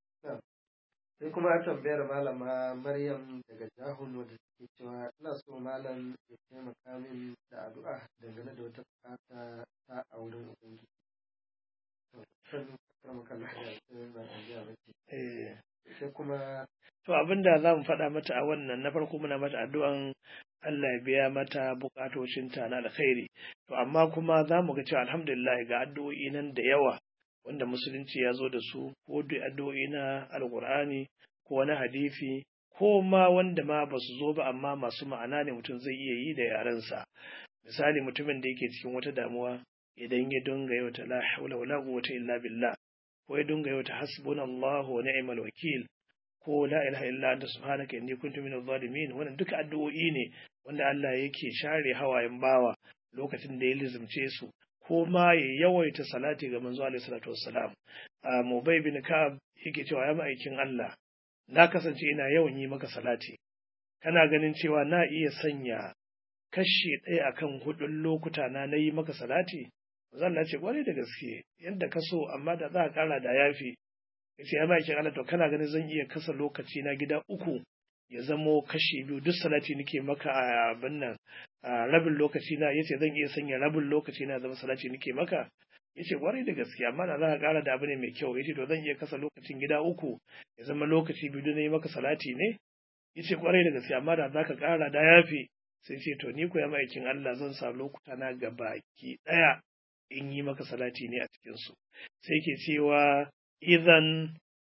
[SPEAKER 1] sai kuma a tambayar malama maryam daga jahun wadda take cewa ina so malam ya taimaka min da addu'a dangane da wata bukata ta a wurin ubangiji sai kuma
[SPEAKER 2] to abin da za mu faɗa mata a wannan na farko muna mata addu'an Allah ya biya mata bukatocinta na alkhairi to amma kuma za mu ga cewa alhamdulillah ga addu'o'i nan da yawa wanda musulunci ya zo da su ko da addu'o'i na alkur'ani ko na hadisi ko ma wanda ma ba su zo ba amma masu ma'ana ne mutum zai iya yi da yarensa misali mutumin da yake cikin wata damuwa idan ya dunga yau ta la haula wala quwwata illa billah ko ya dunga yau ta hasbunallahu wa ni'mal wakil ko la ilaha illa anta subhanaka inni kuntu minadh zalimin wannan duka addu'o'i ne wanda Allah yake share hawayen bawa lokacin da ya lizumce su ko ma ya yawaita salati ga manzo alaihi salatu wassalam a Mubay bin Ka'ab yake cewa ya ma'aikin Allah na kasance ina yawan yi maka salati kana ganin cewa na iya sanya kashi ɗaya akan hudun lokuta na na yi maka salati zan ce kwarai da gaske yadda ka so amma da za a kara da yafi yace ya ma'aikin Allah to kana ganin zan iya kasa lokaci na gida uku ya zamo kashi biyu duk salati nake maka a abin nan a rabin lokaci na yace zan iya sanya rabin lokaci na zama salati nake maka yace kwarai da gaske amma da za ka kara da abu ne mai kyau yace to zan iya kasa lokacin gida uku ya zama lokaci biyu na yi maka salati ne yace kwarai da gaske amma da za ka kara da yafi sai ce to ni ko ya ma'aikin Allah zan sa lokuta na gabaki daya in yi maka salati ne a cikin su sai ke cewa idan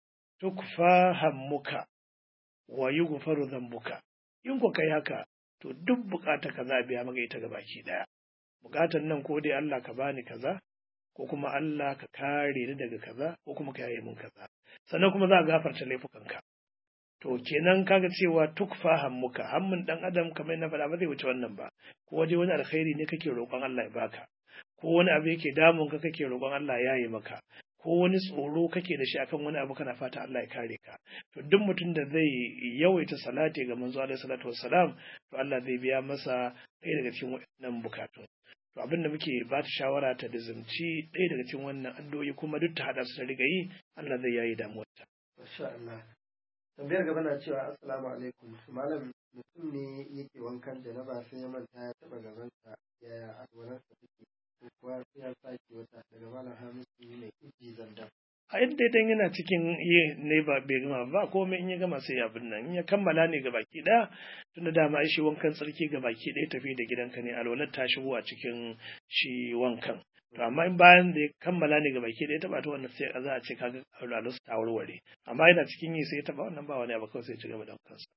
[SPEAKER 2] tukfa hammuka wa yughfaru dhanbuka in ko kai haka to duk bukata ka za biya maka ita gabaki daya bukatan nan ko dai Allah ka bani kaza ko kuma Allah ka kare ni daga kaza ko kuma ka yaye min kaza sannan kuma za a gafarta laifukanka to kenan kaga cewa tukfa hammuka hammun dan adam kamar na faɗa ba zai wuce wannan ba ko waje wani alkhairi ne kake roƙon Allah ya baka ko wani abu yake damun ka kake roƙon Allah ya yi maka ko wani tsoro kake da shi akan wani abu kana fata Allah ya kare ka to duk mutum da zai yawaita salati ga manzo alaihi salatu wassalam to Allah zai biya masa ɗaya daga cikin waɗannan bukatun to abin da muke ba ta shawara ta da zumci ɗaya daga cikin wannan addu'o'i kuma duk ta hada su ta riga yi Allah zai yayi damuwarta
[SPEAKER 1] masha Allah tambayar gaba na cewa assalamu alaikum malam mutum ne yake wankan janaba sai ya manta ya taba gabansa yaya alwalarsa take ko kuwa sai ya sake wata daga malam hamisu ne iji zandan
[SPEAKER 2] a yadda idan yana cikin yi ne ba bai gama ba komai in ya gama sai abin nan in ya kammala ne ga baki ɗaya tunda dama shi wankan tsarki ga baki ɗaya tafi da gidanka ne alwalar ta shigo a cikin shi wankan to amma in bayan da ya kammala ne ga baki ɗaya taɓa ta wannan sai za a ce kaga alwalar ta warware amma yana cikin yi sai ya taɓa wannan ba wani abu kawai sai ya ci gaba da kansa.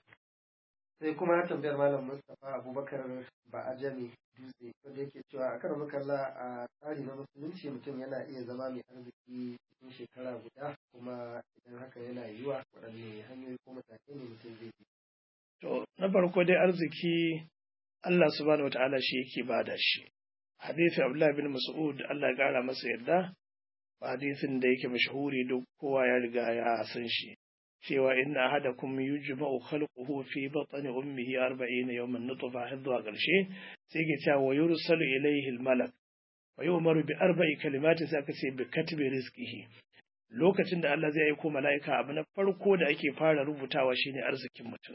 [SPEAKER 1] sai kuma tambayar malam mustapha abubakar ba a jami dutse wanda yake cewa a kan makalla a tsari na musulunci mutum yana iya zama mai arziki cikin shekara guda kuma idan haka yana yiwa waɗanne hanyoyi ko matakai ne mutum zai bi.
[SPEAKER 2] to na farko dai arziki Allah subhanahu wataala shi yake bada shi hadisi Abdullah bin Mas'ud Allah ya kara masa yarda hadisin da yake mashahuri duk kowa ya riga ya san shi cewa inna ahadakum yujma'u khalquhu fi batni ummihi 40 yawman nutfa har zuwa ƙarshe sai ke cewa wa yursalu ilayhi al-malak wa yu'maru bi arba'i kalimati sai aka ce bi katbi rizqihi lokacin da Allah zai aiko mala'ika abu na farko da ake fara rubutawa shine arzikin mutum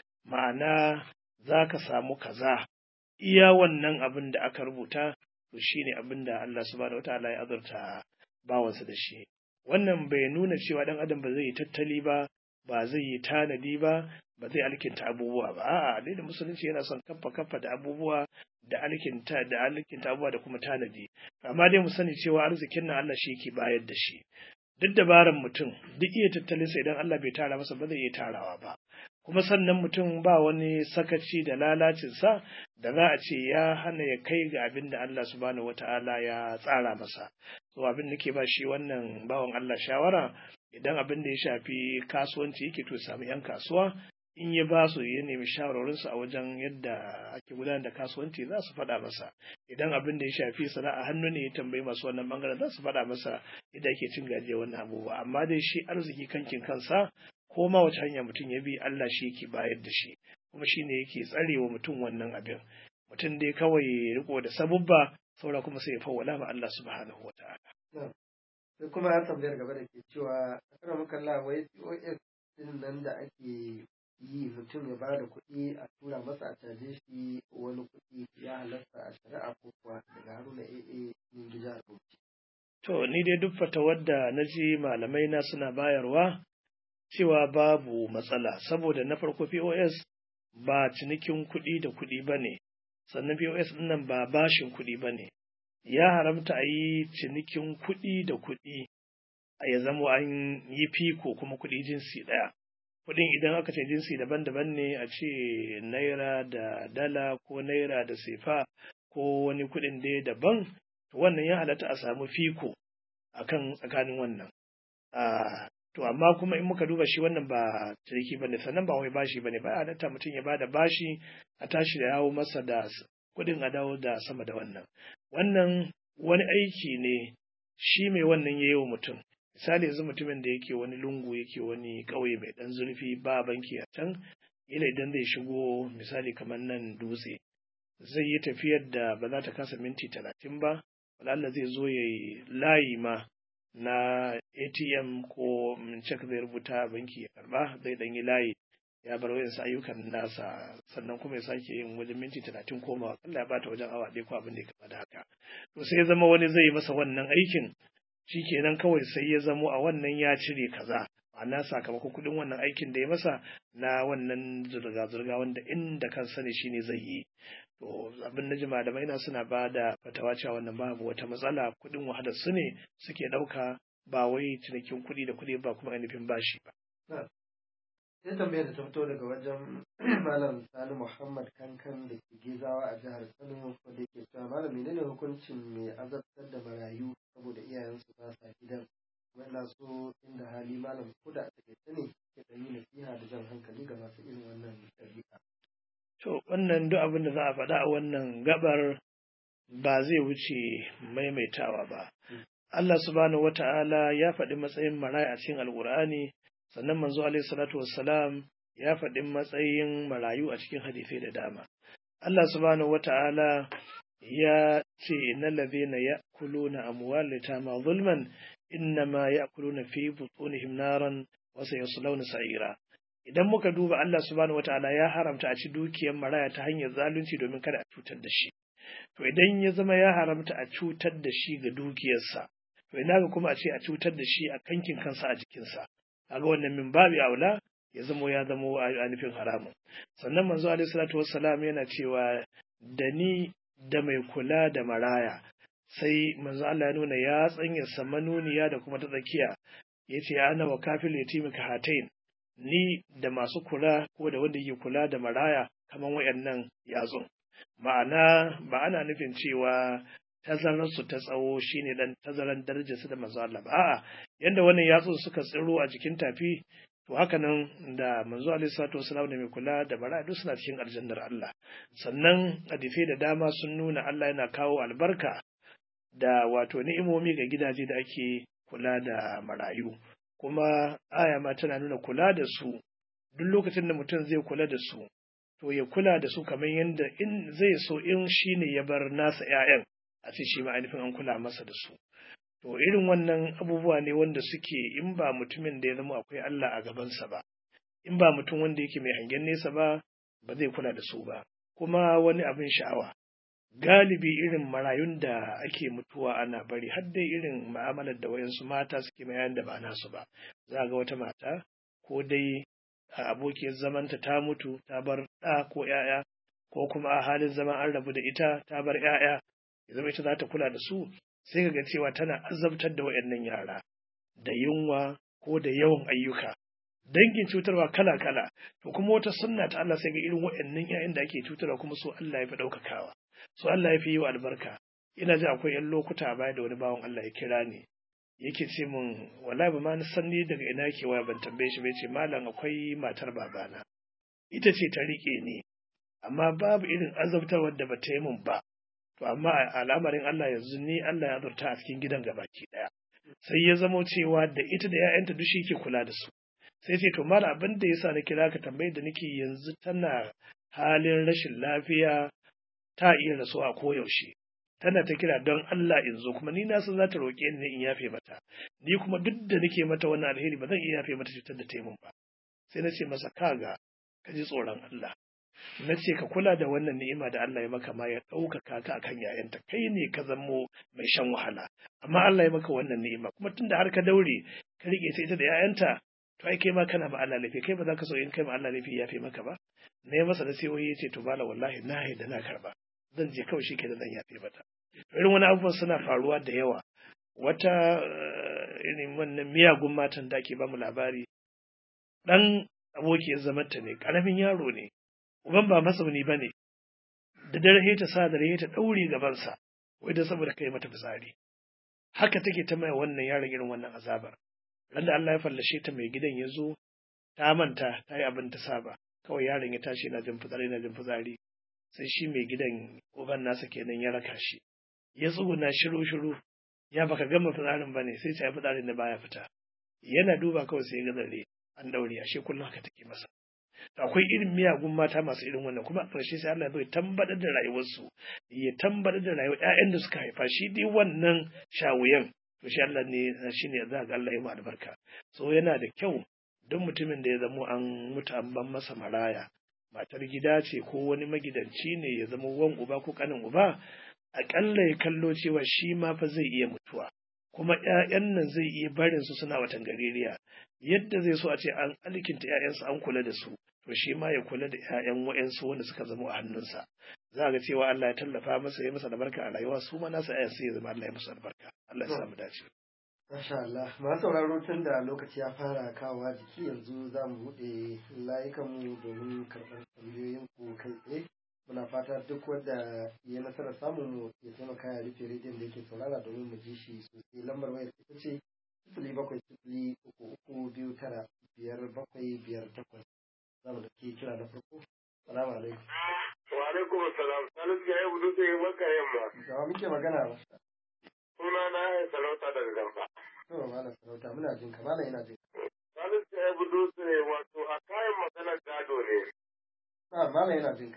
[SPEAKER 2] ma'ana zaka samu kaza iya wannan abin da aka rubuta to shine abin da Allah subhanahu wataala ya azurta bawansa da shi wannan bai nuna cewa dan adam ba zai yi tattali ba ba zai yi tanadi ba ba zai alkinta abubuwa ba a'a dai da musulunci yana son kaffa kaffa da abubuwa da alkinta da alkinta abubuwa da kuma tanadi amma dai mu sani cewa arzikin nan Allah shi yake bayar da shi duk dabaran mutum duk iya tattalin sa idan Allah bai tara masa ba zai iya tarawa ba kuma sannan mutum ba wani sakaci da lalacinsa da za a ce ya hana ya kai ga abin da Allah subhanahu wata'ala ya tsara masa so abin da ke ba shi wannan bawan Allah shawara idan abin da ya shafi kasuwanci yake to samu yan kasuwa in ya ba su ya nemi shawarorinsu a wajen yadda ake gudanar da kasuwanci za su faɗa masa idan abin da ya shafi sana'a hannu ne ya tambayi masu wannan bangaren za su faɗa masa yadda ake cin gajiyar wannan abubuwa amma dai shi arziki kankin kansa ko ma wace hanya mutum ya bi Allah shi yake bayar da shi kuma shi ne yake tsarewa mutum wannan abin mutum dai kawai riko da sabubba saura kuma sai ya fawwala ma Allah subhanahu wataala
[SPEAKER 1] sai kuma ya tambayar gaba da ke cewa a muka Allah wai POS din nan da ake yi mutum ya ba da kuɗi a tura masa a caje shi wani kuɗi ya halasta a shari'a ko kuwa daga haruna AA yin gida Bauchi.
[SPEAKER 2] To ni dai duk fatawar da na ji malamai na suna bayarwa cewa babu matsala saboda na farko POS ba cinikin kuɗi da kuɗi ba ne sannan POS ɗin nan ba bashin kuɗi ba ne ya haramta a yi cinikin kuɗi da kuɗi a ya zama an yi fiko kuma kuɗi jinsi ɗaya kuɗin idan aka ce jinsi daban-daban ne a ce naira da dala ko naira da sefa ko wani kuɗin dai daban wannan ya halatta a samu fiko akan tsakanin wannan to amma kuma in muka duba shi wannan ba ciniki bane sannan ba wai bashi bane ba halatta mutum ya bada bashi a tashi da yawo masa da kuɗin a dawo da sama da wannan wannan wani aiki ne shi mai wannan ya yi wa mutum misali yanzu mutumin da yake wani lungu yake wani ƙauye mai ɗan zurfi ba banki a can ila idan zai shigo misali kamar nan dutse zai yi tafiyar da ba za ta kasa minti talatin ba Allah zai zo ya yi layi ma na atm ko cek zai rubuta a banki ya karba zai ɗan yi layi ya bar wayansu ayyukan nasa sannan kuma ya sake yin wajen minti talatin koma Allah ya bata wajen awa ɗaya ko abin da ya kama da haka to sai ya zama wani zai yi masa wannan aikin shi kenan kawai sai ya zamo a wannan ya cire kaza ma'ana sakamakon kuɗin wannan aikin da ya masa na wannan zurga-zurga wanda inda kan sani shine zai yi to abin na malamai na suna ba da fatawa cewa wannan babu wata matsala kuɗin wahalar su ne suke ɗauka ba wai cinikin kuɗi da kuɗi ba kuma ainihin bashi ba.
[SPEAKER 1] sai tambayar da ta fito daga wajen malam sani muhammad kankan da ke gizawa a jihar kano wanda ke cewa malam menene hukuncin mai azabtar da marayu saboda iyayensu ba sa gidan wanda so inda hali malam ko da a takaice ne ke ɗan yi nasiha da jan hankali ga masu irin wannan ɗabi'a.
[SPEAKER 2] to wannan duk abin da za a faɗa a wannan gabar ba zai wuce maimaitawa ba Allah subhanahu wata'ala ya faɗi matsayin maraya a cikin alƙur'ani sannan manzo alaihi salatu wassalam ya faɗi matsayin marayu a cikin hadisai da dama Allah subhanahu wata'ala ya ce innal ladhina ya'kuluna amwal yatama zulman innama ya'kuluna fi butunihim naran wa sayaslawna sa'ira idan muka duba Allah subhanahu wata'ala ya haramta a ci dukiyar maraya ta hanyar zalunci domin kada a cutar da shi to idan ya zama ya haramta a cutar da shi ga dukiyarsa to ina ga kuma a ce a cutar da shi a kankin kansa a jikinsa kaga wannan min babi aula ya zamo ya zamo a nufin haramun sannan manzo alaihi salatu wassalam yana cewa da ni da mai kula da maraya sai manzo Allah ya nuna ya tsanya samanuniya da kuma ta tsakiya yace ana wa kafil yatimi ka hatain ni da masu kula ko da wanda yake kula da maraya kaman wayannan yatsun ma'ana ba ana nufin cewa tazararsu ta tsawo shine dan tazaran darajarsu da manzo Allah ba a'a yanda wannan yatsun suka tsiro a jikin tafi to haka nan da manzo alaihi salatu wasallam da mai kula da bara duk suna cikin aljannar Allah sannan hadisai da dama sun nuna Allah yana kawo albarka da wato ni'imomi ga gidaje da ake kula da marayu kuma aya ma tana nuna kula da su duk lokacin da mutum zai kula da su to ya kula da su kamar yadda in zai so in shine ya bar nasa 'ya'yan a ce shi ma ainihin an kula masa da su to irin wannan abubuwa ne wanda suke in ba mutumin da ya zama akwai Allah a gabansa ba in ba mutum wanda yake mai hangen nesa ba ba zai kula da su ba kuma wani abin sha'awa galibi irin marayun da ake mutuwa ana bari har dai irin ma'amalar da wayansu mata suke mayan da ba nasu ba za ga wata mata ko dai a abokiyar zamanta ta mutu ta bar ɗa ko ‘ya'ya ko kuma a halin zaman an rabu da ita ta bar ‘ya'ya ya zama ita za ta kula da su sai ga cewa tana azabtar da waɗannan yara da yunwa ko da yawan ayyuka dangin cutarwa kala-kala to kuma wata sunna ta Allah sai ga irin waɗannan ‘ya'yan da ake cutarwa kuma so Allah ya fi ɗaukakawa so Allah ya fi yi wa albarka ina ji akwai ‘yan lokuta a baya da wani bawan Allah ya kira ni yake ce min wallahi ba ma na san ni daga ina ke waya ban tambaye shi bai ce malam akwai matar babana ita ce ta rike ni amma babu irin azabtarwar da bata yi min ba to amma al'amarin Allah yanzu ni Allah ya azurta a cikin gidan gabaki daya sai ya zamo cewa da ita da 'ya'yanta duk shi ke kula da su sai ce to malam abin da yasa na kira ka tambayi da nake yanzu tana halin rashin lafiya ta iya rasuwa a koyaushe tana ta kira don Allah in zo kuma ni na san za ta roƙe ni in yafe mata ni kuma duk da nake mata wannan alheri ba zan iya yafe mata cutar da ta yi min ba sai na ce masa kaga ka ji tsoron Allah na ce ka kula da wannan ni'ima da Allah ya maka ma ya ɗaukaka ka akan yayanta kai ne ka zamo mai shan wahala amma Allah ya maka wannan ni'ima kuma tunda har ka daure ka rike ta ita da yayanta to ai kai ma kana ma Allah laifi kai ba za ka so in kai ma Allah laifi ya fi maka ba na yi masa nasihohi ya ce to bala wallahi na da na karba zan je kawai shi ke da zan yafe mata irin wani abubuwan suna faruwa da yawa wata irin wannan miyagun matan da ake bamu labari ɗan abokiyar zamanta ne ƙaramin yaro ne uban ba masauni ba ne da dare ta sa da ta ɗaure gabansa wai da saboda kai mata fitsari haka take ta mai wannan yaron irin wannan azabar Randa Allah ya fallashe ta mai gidan ya zo ta manta ta yi abin ta saba kawai yaron ya tashi yana jin fitsari yana jin fitsari sai shi mai gidan uban nasa kenan ya raka shi ya tsuguna shiru shiru ya baka gama fitsarin ba ne sai ta yi fitsarin da baya fita yana duba kawai sai ya ga zare an daure ashe kullum haka take masa akwai irin miyagun mata masu irin wannan kuma a ƙarshe sai Allah zai tambatar da rayuwarsu ya tambatar da rayuwar ƴaƴan da suka haifa shi dai wannan shawuyan to shi Allah ne shi ne za ga Allah ya mu albarka so yana da kyau duk mutumin da ya zamo an mutu an ban masa maraya matar gida ce ko wani magidanci ne ya zama wan uba ko kanin uba aƙalla ya kallo cewa shi ma fa zai iya mutuwa kuma ‘ya'yan nan zai iya barin su suna watan gaririya yadda zai so a ce an alkinta ‘ya'yansa an kula da su to shi ma ya kula da ‘ya'yan wa'yansu wanda suka zama a hannunsa za ga cewa Allah ya tallafa masa ya masa albarka a rayuwa su ma nasa ‘ya'yan sai ya zama Allah ya musu albarka Allah ya samu dace.
[SPEAKER 1] Masha Allah, masu sauraro tun da lokaci ya fara kawowa jiki yanzu za mu buɗe layukanmu domin karɓar tambayoyin ku kai tsaye. Muna fata duk wanda ya nasarar samun mu ya taimaka ya rufe rediyon da yake saurara domin mu ji shi sosai. Lambar wayar ita ce sifili bakwai sifili uku uku biyu tara biyar bakwai biyar takwas. Za mu dauki kira da farko. Salamu alaikum.
[SPEAKER 3] Wa alaikum salam. Salisu ya yi hudu sai maka yamma.
[SPEAKER 1] Gawa muke magana ba.
[SPEAKER 3] Suna na ya sarauta daga gamba.
[SPEAKER 1] To malam sarauta muna jin ka malam yana jin ka.
[SPEAKER 3] Salisu ya yi hudu sai wato a kayan maganar gado ne.
[SPEAKER 1] Ah malam yana jin ka.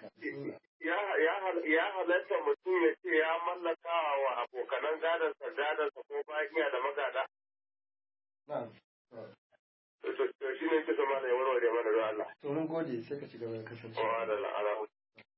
[SPEAKER 3] Ya halatta mutum ya ce ya mallaka wa abokanan gadonsa gadonsa ko bayan iya da magada.
[SPEAKER 1] Na'am.
[SPEAKER 3] To shi ne kisa mana ya warware mana da Allah.
[SPEAKER 1] To mun gode sai ka ci gaba da
[SPEAKER 3] Wa
[SPEAKER 1] kasancewa.
[SPEAKER 3] da la'ala.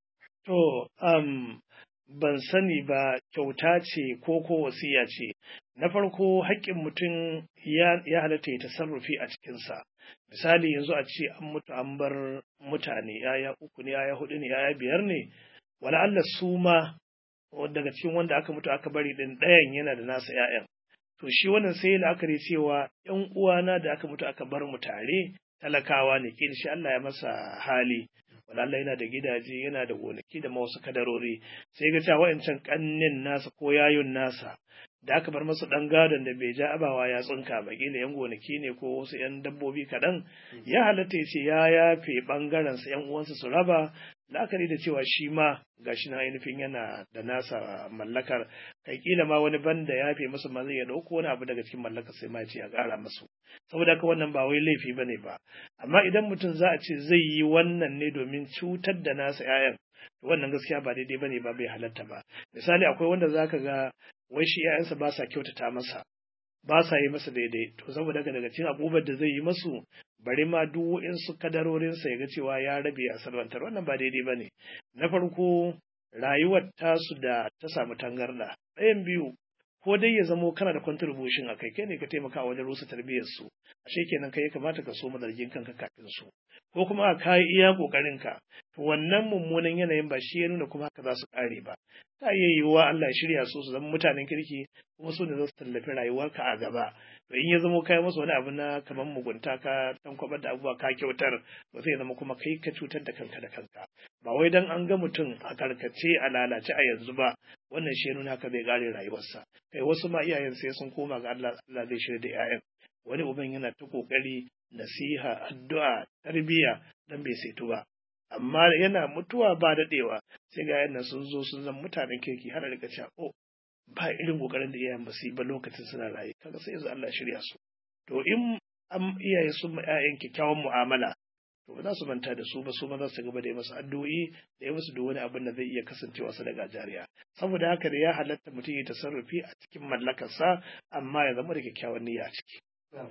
[SPEAKER 2] To, um, ban sani ba kyauta ce ko ko wasiya ce. Na farko haƙƙin mutum ya, ya halatta ya tasarrufi a cikinsa. Misali yanzu a ce an mutu an bar mutane yaya uku ne yaya hudu ne yaya biyar ne. Wala Allah su ma daga cikin wanda aka mutu aka bari ɗin ɗayan yana da nasa ‘ya'yan. To shi wannan sai la'akari cewa ‘yan uwana da aka mutu aka bar mu tare talakawa ne, kin shi Allah ya masa hali. wala Allah yana da gidaje yana da gonaki da ma wasu kadarori sai ga cewa wa'ancan kannin nasa ko yayun nasa da aka bar masa dan gadon da bai ja abawa ya tsinka ba kila yan gonaki ne ko wasu yan dabbobi kaɗan ya halatta ya ce ya yafe bangaren sa yan uwansa su raba la'akari da cewa shi ma gashi na ainihin yana da nasa mallakar kai kila ma wani banda ya yafe masa ma zai ya dauko wani abu daga cikin mallakar sai ma ya ce ya ƙara masu saboda haka wannan ba wai laifi bane ba amma idan mutum za a ce zai yi wannan ne domin cutar da nasa 'ya'yan wannan gaskiya ba daidai bane ba bai halatta ba misali akwai wanda zaka ga wai shi 'ya'yansa ba sa kyautata masa ba sa yi masa daidai to saboda haka daga cikin abubuwan da zai yi masu bari ma duk wa'insu kadarorinsa ya ga cewa ya rabe a salwantar wannan ba daidai bane na farko rayuwar tasu da ta samu tangarda ɗayan biyu ko dai ya zamo kana da contribution a kai kai ne ka taimaka wajen rusa tarbiyyar su ashe kenan kai ya kamata ka so zargin kanka kafin su ko kuma ka yi iya kokarin ka to wannan mummunan yanayin ba shi ya nuna kuma haka za su kare ba ta iya yiwuwa Allah ya shirya su su zama mutanen kirki kuma su ne za su tallafi rayuwarka a gaba to in ya zamo kai masa wani abu na kamar mugunta ka tankwabar da abubuwa ka kyautar ba zai zama kuma kai ka cutar da kanka da kanka ba wai dan an ga mutum a karkace a lalace a yanzu ba wannan shi ya nuna haka zai kare rayuwarsa kai wasu ma iyayen sai sun koma ga Allah Allah zai shirya da 'ya'yan wani uban yana ta kokari nasiha addu'a tarbiyya dan bai saitu ba amma yana mutuwa ba daɗewa sai ga yana sun zo sun zama mutanen kirki har da cewa oh ba irin kokarin da iyayen ba su yi ba lokacin suna raye kaga sai yanzu Allah shirya su to in an iyaye sun ma 'ya'yan kyakkyawan mu'amala to ba za su manta da su ba su ma za su gaba da yi masu addu'o'i da yi musu da wani abin da zai iya kasancewa su daga jariya saboda haka da ya halatta mutum ya tasarrufi a cikin mallakarsa amma ya zama da kyakkyawan niyya a ciki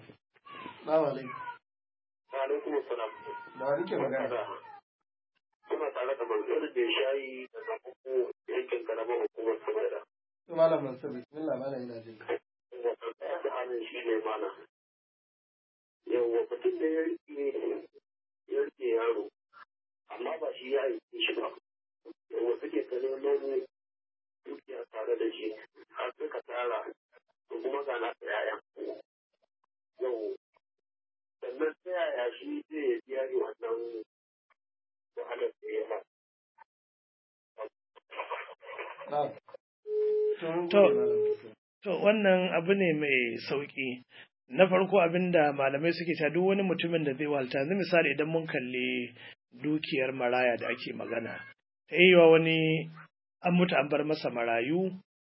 [SPEAKER 1] Salamu alaikum.
[SPEAKER 3] Wa alaikum salam.
[SPEAKER 1] Da wani ke magana?
[SPEAKER 3] Kuna tare da manzon da ya shayi da zafuku yankin karamar hukumar Sumaira.
[SPEAKER 1] To malam Mansur bismillah malam yana jin ka.
[SPEAKER 3] Wato ɗaya da hannun shi ne mana. Yawwa mutum da ya rike ya rike yaro amma ba shi ya aiki shi ba. Yawwa suke ta nemo dukiya tare da shi har suka tara to kuma ga nasa yaya. Yau sannan ta yaya shi zai biya ni wannan wahalar da ya ba.
[SPEAKER 1] Na'am. To mun
[SPEAKER 2] To,
[SPEAKER 1] gode malam Mansur.
[SPEAKER 2] To wannan abu ne mai sauƙi. na farko abinda malamai suke ta duk wani mutumin da zai walta yanzu misali idan mun kalli dukiyar maraya da ake magana ta iya wani an mutu an bar masa marayu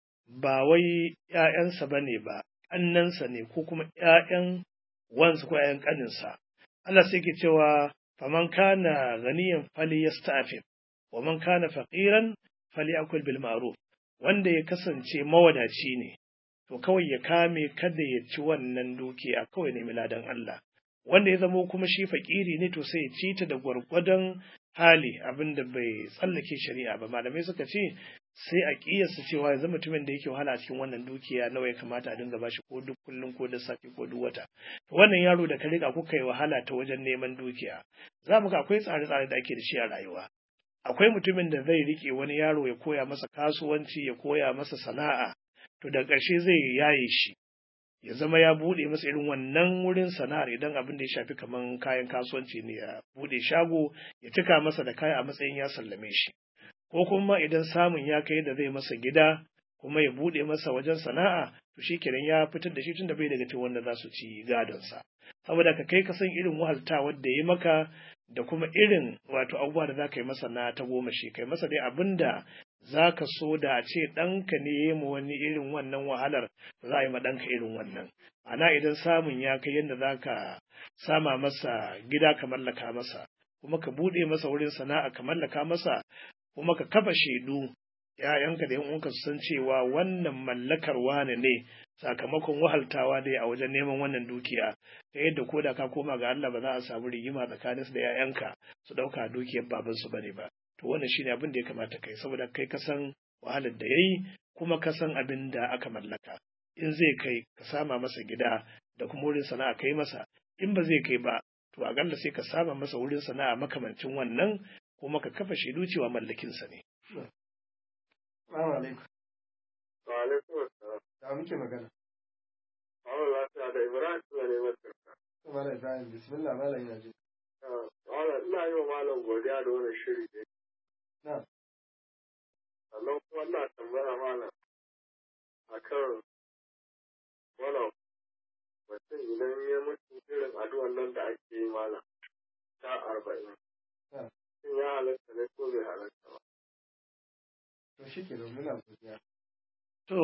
[SPEAKER 2] ba wai ‘ya'yansa ba ne ba ƙannansa ne ko kuma ‘ya'yan wansu ko ‘ya'yan ƙaninsa Allah sai ke cewa faman kana ganiyan fali yasta'fif wa man kana faqiran fali akul bil ma'ruf wanda ya kasance mawadaci ne to kawai ya kame kada ya ci wannan dukiya kawai ne miladan Allah wanda ya zamo kuma shi fakiri ne to sai ya ci ta da gwargwadon hali abinda bai tsallake shari'a ba malamai suka ce sai a kiyasta cewa yanzu mutumin da yake wahala a cikin wannan dukiya nawa ya kamata a dinga bashi ko duk kullum ko da safe ko duk wata wannan yaro da ka riga kuka yi wahala ta wajen neman dukiya za mu ga akwai tsare-tsare da ake da shi a rayuwa akwai mutumin da zai rike wani yaro ya koya masa kasuwanci ya koya masa sana'a to da ƙarshe zai yaye shi ya zama ya buɗe masa irin wannan wurin sana'ar idan abin da ya shafi kaman kayan kasuwanci ne ya buɗe shago ya cika masa da kaya a matsayin ya sallame shi ko kuma idan samun ya kai da zai masa gida kuma ya buɗe masa wajen sana'a to shi kenan ya fitar da shi tun da bai daga cikin wanda za su ci gadonsa saboda ka kai ka san irin wahalta wadda ya maka da kuma irin wato abubuwa da za ka yi masa na ta goma shi kai masa dai abin da za ka so da a ce ɗanka ne ya mu wani irin wannan wahalar za a yi ma ɗanka irin wannan ana idan samun ya kai yadda za ka sama masa gida ka mallaka masa kuma ka buɗe masa wurin sana'a ka mallaka masa kuma ka kafa shaidu ‘ya'yanka da uwanka su san cewa wannan mallakar wane ne sakamakon wahaltawa dai a wajen neman wannan dukiya ta yadda ko da ka koma ga Allah ba za a samu rigima tsakanin su da ‘ya'yanka su ɗauka dukiyar babansu ba ne ba to wannan shine abin da ya kamata kai saboda kai ka san wahalar da yayi kuma ka san abin da aka mallaka in zai kai ka sama masa gida da kuma wurin sana'a kai masa in ba zai kai ba to a galla sai ka sama masa wurin sana'a makamancin wannan kuma ka kafa shaidu cewa mallakinsa ne.
[SPEAKER 1] Assalamu alaikum.
[SPEAKER 3] Wa alaikum assalam.
[SPEAKER 1] Da muke magana.
[SPEAKER 3] Allah lafiya da Ibrahim suna ne masa.
[SPEAKER 1] Malam Ibrahim bismillah malam yana ji.
[SPEAKER 3] Malam ina yi wa malam godiya da wannan shiri ne.
[SPEAKER 1] Na.
[SPEAKER 3] Sannan kuma ina tambaya malam akan wannan mutum idan ya mutu irin addu'an nan da ake yi malam ta arba'in.
[SPEAKER 1] Na.
[SPEAKER 3] Shin ya halatta ne ko bai halatta ba?
[SPEAKER 1] To shi ke domin na godiya.
[SPEAKER 2] To,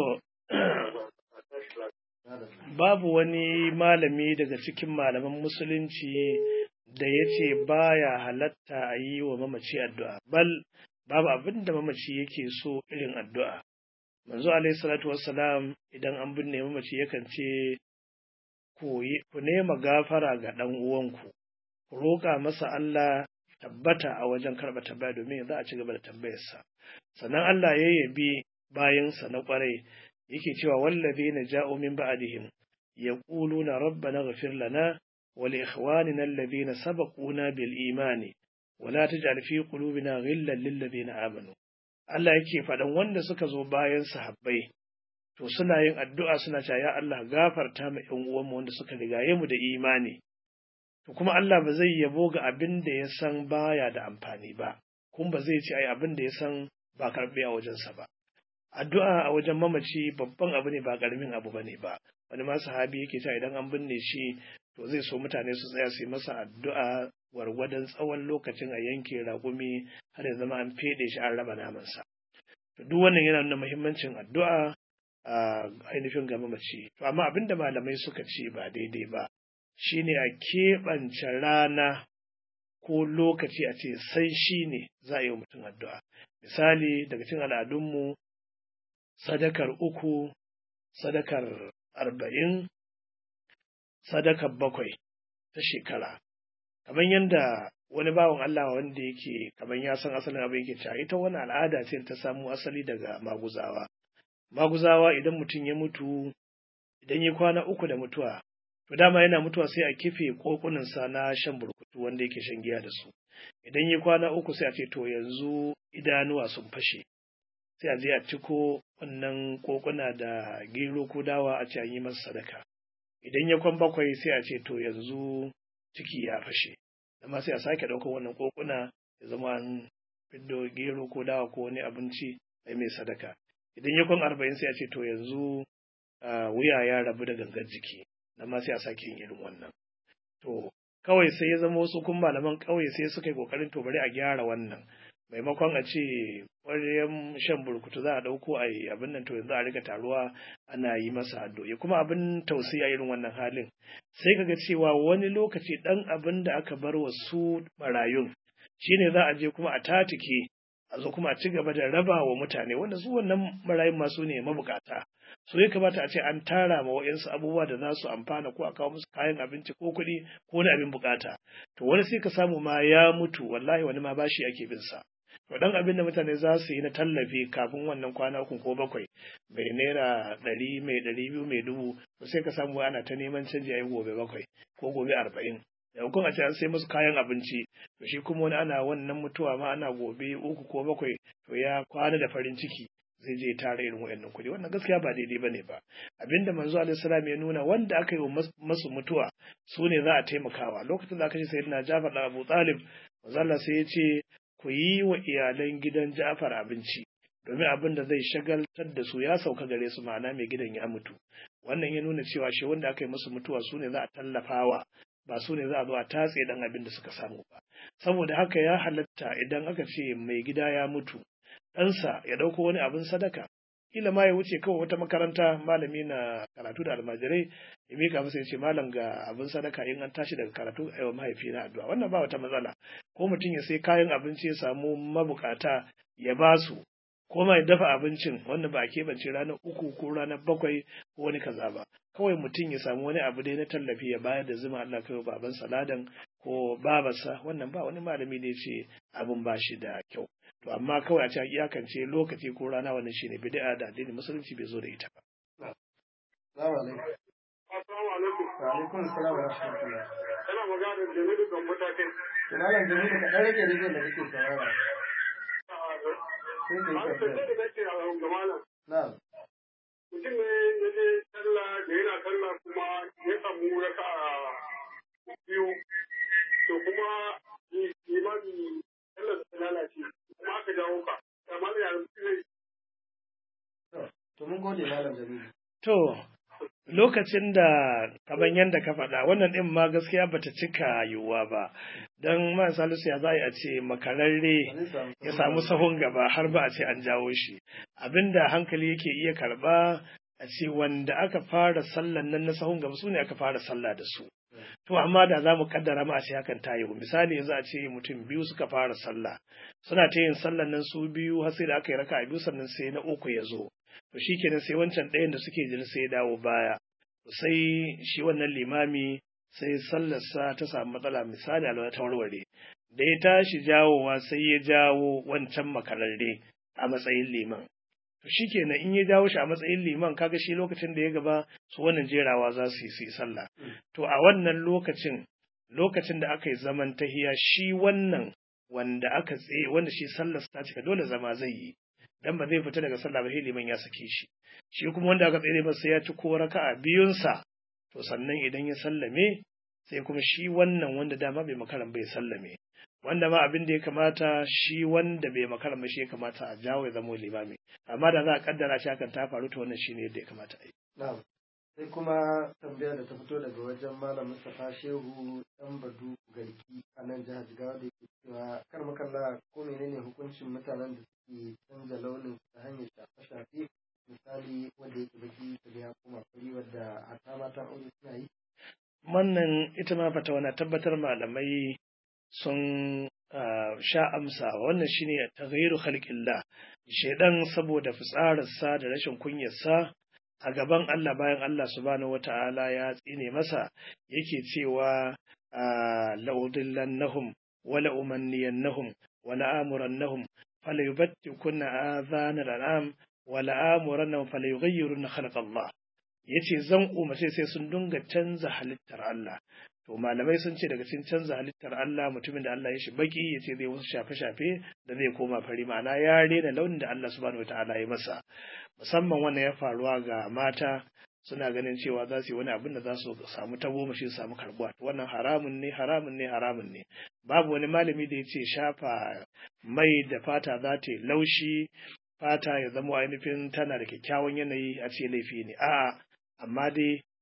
[SPEAKER 3] A tashi lafiya.
[SPEAKER 1] Na da
[SPEAKER 2] babu wani malami daga cikin malaman musulunci da ya ce baya halatta a yi wa mamaci addu'a, bal babu abin da mamaci yake so irin addu'a. Manzo alaihi salatu wassalam idan an binne mamaci yakan ce, Ku yi- ku nema gafara ga ɗan uwanku, ku roƙa masa Allah tabbata a wajen karɓa tambaya domin za a ci gaba da tambayarsa. Sannan Allah ya yabi bayansa na ƙwarai yake cewa wallazina ja'u min ba'dihim yaquluna rabbana ighfir lana wa li ikhwanina alladhina sabaquna bil imani wa la taj'al fi qulubina ghillan lil ladzina amanu Allah yake faɗan wanda suka zo bayan sahabbai to suna yin addu'a suna cewa ya Allah gafarta ma ƴan uwanmu wanda suka rigaye mu da imani to kuma Allah ba zai yabo ga abin da ya san baya da amfani ba kuma ba zai ce ai abin da ya san ba karɓe a wajensa ba addu'a a wajen mamaci babban abu ne ba ƙaramin abu bane ba wani ma sahabi yake cewa idan an binne shi to zai so mutane su tsaya su yi masa addu'a gwargwadon tsawon lokacin a yanke raƙumi har ya zama an feɗe shi an raba namansa to duk wannan yana nuna muhimmancin addu'a a ainihin ga mamaci to amma abin da malamai suka ce ba daidai ba shine a keɓance rana ko lokaci a ce sai shi ne za a yi wa mutum addu'a misali daga cikin al'adunmu sadakar uku, sadakar arba'in, sadakar bakwai ta shekara. Kamar yadda wani bawan Allah wanda yake kamar ya san asalin abin yake cewa ita wani al'ada ce ta samu asali daga maguzawa. Maguzawa idan mutum ya mutu, idan ya kwana uku da mutuwa, to dama yana mutuwa sai a kife kokunansa na shan burkutu wanda yake shan giya da su. Idan ya kwana uku sai a ce to yanzu idanuwa sun fashe. sai a je a ciko wannan kokuna da gero ko dawa a ce an yi masa sadaka idan ya kwan bakwai sai a ce to yanzu ciki ya fashe amma sai a sake ɗaukar wannan kokuna ya zama an fiddo gero ko dawa ko wani abinci a mai sadaka idan ya kwan arba'in sai a ce to yanzu wuya ya rabu da gangan jiki nan ma sai a sake yin irin wannan to kawai sai ya zama wasu kun malaman ƙauye sai suka yi ƙoƙarin to bari a gyara wannan maimakon a ce ƙwaryen shan burkutu za a ɗauko a yi abin nan to yanzu a riga taruwa ana yi masa addu'o'i kuma abin tausayi a irin wannan halin sai kaga cewa wani lokaci ɗan abin da aka bar wa su marayun shine za a je kuma a tatike a zo kuma a ci gaba da raba wa mutane wanda su wannan marayun masu ne mabukata so ya kamata a ce an tara ma wa'yansu abubuwa da za su amfana ko a kawo musu kayan abinci ko kuɗi ko wani abin bukata to wani sai ka samu ma ya mutu wallahi wani ma bashi ake bin sa to dan abin da mutane za su yi na tallafi kafin wannan kwana uku ko bakwai mai naira ɗari mai ɗari biyu mai dubu to sai ka samu ana ta neman canji a yi gobe bakwai ko gobe arba'in yankun a ce an sai musu kayan abinci to shi kuma wani ana wannan mutuwa ma ana gobe uku ko bakwai to ya kwana da farin ciki zai je tara irin waɗannan kuɗi wannan gaskiya ba daidai bane ba abinda manzo alaihi salam ya nuna wanda aka yi wa masu mutuwa su ne za a taimakawa lokacin da aka ce sayyidina Jafar da Abu Talib manzo Allah sai ya ce ku yi wa iyalan gidan Ja'far abinci domin abin da zai shagaltar da su ya sauka gare su ma'ana mai gidan ya mutu wannan ya nuna cewa shi wanda aka yi musu mutuwa su ne za a tallafawa ba su ne za a zo a tatse dan abin da suka samu ba saboda haka ya halatta idan aka ce mai gida ya mutu ɗansa ya ɗauko wani abin sadaka kila ma ya wuce kawai wata makaranta malami na karatu da almajirai ya mika masa ya ce malam ga abin sadaka in an tashi daga karatu a yau mahaifi na addu'a wannan ba wata matsala ko mutum ya sai kayan abinci ya samu mabukata ya ba su ko ma ya dafa abincin wanda ba a keɓance ranar uku ko ranar bakwai ko wani kaza ba kawai mutum ya samu wani abu dai na tallafi ya bayar da zuma Allah kai baban saladan ko babarsa wannan ba wani malami ne ce abin ba shi da kyau to amma kawai a ce iyakance lokaci ko rana wannan shine bid'a da addinin musulunci bai zo da ita ba
[SPEAKER 1] Assalamu alaikum.
[SPEAKER 3] Assalamu alaikum.
[SPEAKER 1] Wa alaikum assalam wa rahmatullah.
[SPEAKER 3] Ina magana da Jamilu kan matakin.
[SPEAKER 1] Malam Jamilu ka ɗan rage rediyon da kake saurara. Sai ka yi
[SPEAKER 3] An
[SPEAKER 1] tambaya.
[SPEAKER 3] tafiya da nake a ga malam.
[SPEAKER 1] Na'am.
[SPEAKER 3] Mutum ne ya je sallah da yana sallah kuma ya samu raka biyu. To kuma imani sallar ta lalace. Kuma aka jawo ka. Amma da yanzu zai
[SPEAKER 1] To mun gode Malam Jamilu.
[SPEAKER 2] to lokacin da kamar yadda ka faɗa wannan ɗin ma gaskiya bata cika yiwuwa ba don man salisu ya za a ce makararre
[SPEAKER 1] Ba zai samu
[SPEAKER 2] ya samu sahun gaba har ba a ce an jawo shi abinda hankali yake iya karba a ce wanda aka fara sallan nan na sahun gaba su ne aka fara sallah da su to amma da za mu kaddara ma a ce hakan ta yiwu misali yanzu a ce mutum biyu suka fara sallah suna ta yin sallan nan su biyu har sai da aka yi raka biyu sannan sai na uku ya zo to shikenan sai wancan ɗayan da suke jin sai ya dawo baya sai shi wannan limami sai sallarsa ta samu matsala misali alwala ta warware da ya tashi jawowa sai ya jawo wancan makararre a matsayin liman to shikenan in ya jawo shi a matsayin liman kaga shi lokacin da ya gaba su wannan jerawa za su yi su yi sallah to a wannan lokacin lokacin da aka yi zaman tahiya shi wannan wanda aka tsaye wanda shi sallar ta cika dole zama zai yi dan ba zai fita daga sallah ba sai liman ya sake shi shi kuma wanda aka tsaye ba sai ya ci ko raka'a biyunsa to sannan idan ya sallame sai kuma shi wannan wanda dama bai makaran bai sallame wanda ma abin da ya kamata shi wanda bai makaran ba shi ya kamata a jawo ya zama limami amma da za a kaddara shi hakan ta faru to wannan shine yadda ya kamata a yi
[SPEAKER 1] Na'am. Sai kuma tambaya da ta fito daga wajen Malam Mustapha Shehu ɗan Badu Garki a nan jihar Jigawa da yake cewa kar makalla ko menene hukuncin mutanen da suke canza launin ta hanyar shafe-shafe misali wanda yake baki da ya koma fari wadda hata matan aure suna yi.
[SPEAKER 2] wannan ita ma fata wana tabbatar malamai sun ah, sha amsa wannan shine taghayyiru khalqillah shedan saboda fitsararsa da rashin kunyarsa a gaban Allah bayan Allah subhanahu wata'ala ya tsine masa yake cewa ah, la'udillannahum wa la'umanniyannahum wa la'amurannahum falayubattikunna adhana al'am wa la'amurannahum falayughayyirunna khalqallah yace zan umarce sai sun dinga canza halittar Allah to malamai sun ce daga cikin canza halittar Allah mutumin da Allah ya shi baki yace zai wasu shafe-shafe da zai koma fari ma'ana ya rena launin da Allah subhanahu wataala ya masa musamman wannan ya faruwa ga mata suna ganin cewa za su yi wani abin da za su samu tagomashi su samu karbuwa to wannan haramun ne haramun ne haramun ne babu wani malami da ya ce shafa mai da fata za ta yi laushi fata ya zama ainihin tana da kyakkyawan yanayi a ce laifi ne a'a amma dai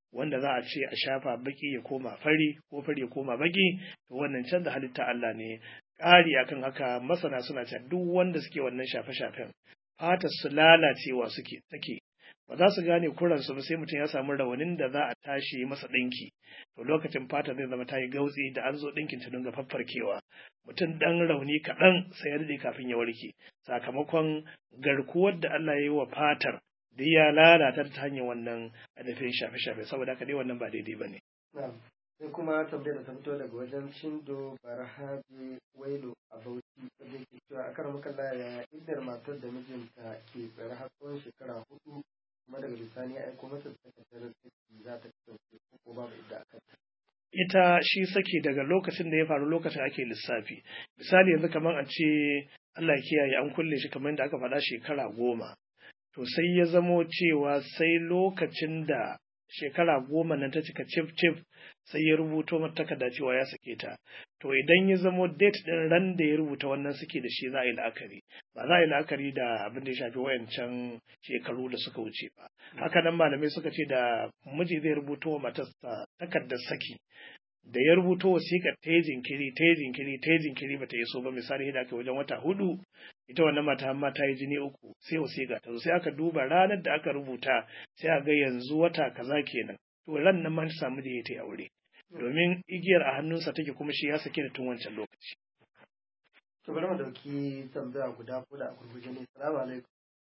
[SPEAKER 2] wanda za a ce a shafa baki ya koma fari ko fari ya koma baki to wannan canza halitta Allah ne ƙari akan haka masana suna cewa duk wanda suke wannan shafe-shafen fatar su lalacewa suke take ba za su gane kuransu ba sai mutum ya samu rawanin da za a tashi masa ɗinki to lokacin fata zai zama ta yi gautsi da an zo ɗinkin ta dinga faffarkewa mutum ɗan rauni kaɗan sai ya daɗe kafin ya warke sakamakon garkuwar da Allah ya yi wa fatar da ya lalata ta hanyar wannan adafin shafe-shafe saboda haka dai wannan ba daidai ba ne.
[SPEAKER 1] sai kuma tambayar da ta fito daga wajen shindo barhaji wailo a bauchi wanda ke cewa a kan makalla ya iddar matar da mijinta ke tsare har tsawon shekara hudu kuma daga bisani ya aiko mata da takardar saki za ta kasance ko babu idda akan ta.
[SPEAKER 2] ita shi saki daga lokacin da ya faru lokacin ake lissafi misali yanzu kamar a ce Allah ya kiyaye an kulle shi kamar yadda aka faɗa shekara goma to sai ya zamo cewa sai lokacin da shekara goma nan ta cika cif cif sai ya rubuto mata takarda cewa ya sake ta to idan ya zamo date din ran da ya rubuta wannan suke da shi za a yi la'akari ba za a yi la'akari da abin da ya shafi wayancan shekaru da suka wuce ba haka nan malamai suka ce da miji zai rubuto wa matarsa takardar saki da ya rubuto wasiƙar ta yi jinkiri ta yi jinkiri ta yi jinkiri bata iso ba misali da aka wajen wata hudu ita wannan mata amma ta yi jini uku sai wasiƙa ta zo sai aka duba ranar da aka rubuta sai a ga yanzu wata kaza kenan to ran nan ma ta samu da ya ta aure domin igiyar a hannunsa take kuma shi ya sake da tun wancan lokaci
[SPEAKER 1] to bari mu dauki tambaya guda ko da a gurguje ne salamu alaikum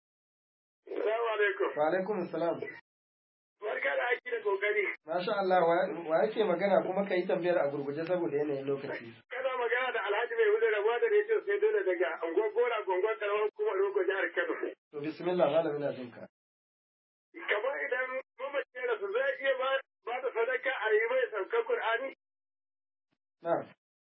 [SPEAKER 3] Salamu alaikum.
[SPEAKER 1] wa alaikum salam
[SPEAKER 3] Barka da aiki da kokari.
[SPEAKER 1] masha Allah wa- wa yake magana kuma ka yi tambayar a gurguje saboda yanayin lokaci
[SPEAKER 3] Kana magana da Alhaji mai hudu rabuwa da rediyo sai dole daga Angon Gora Gongon Karamar kuma Rogo jihar Kano.
[SPEAKER 1] to bismillah malamin na jinka
[SPEAKER 3] Kamar idan mamaci ya rasu zai iya ba ba da sadaka a yi mai saukar Kur'ani.
[SPEAKER 1] na'am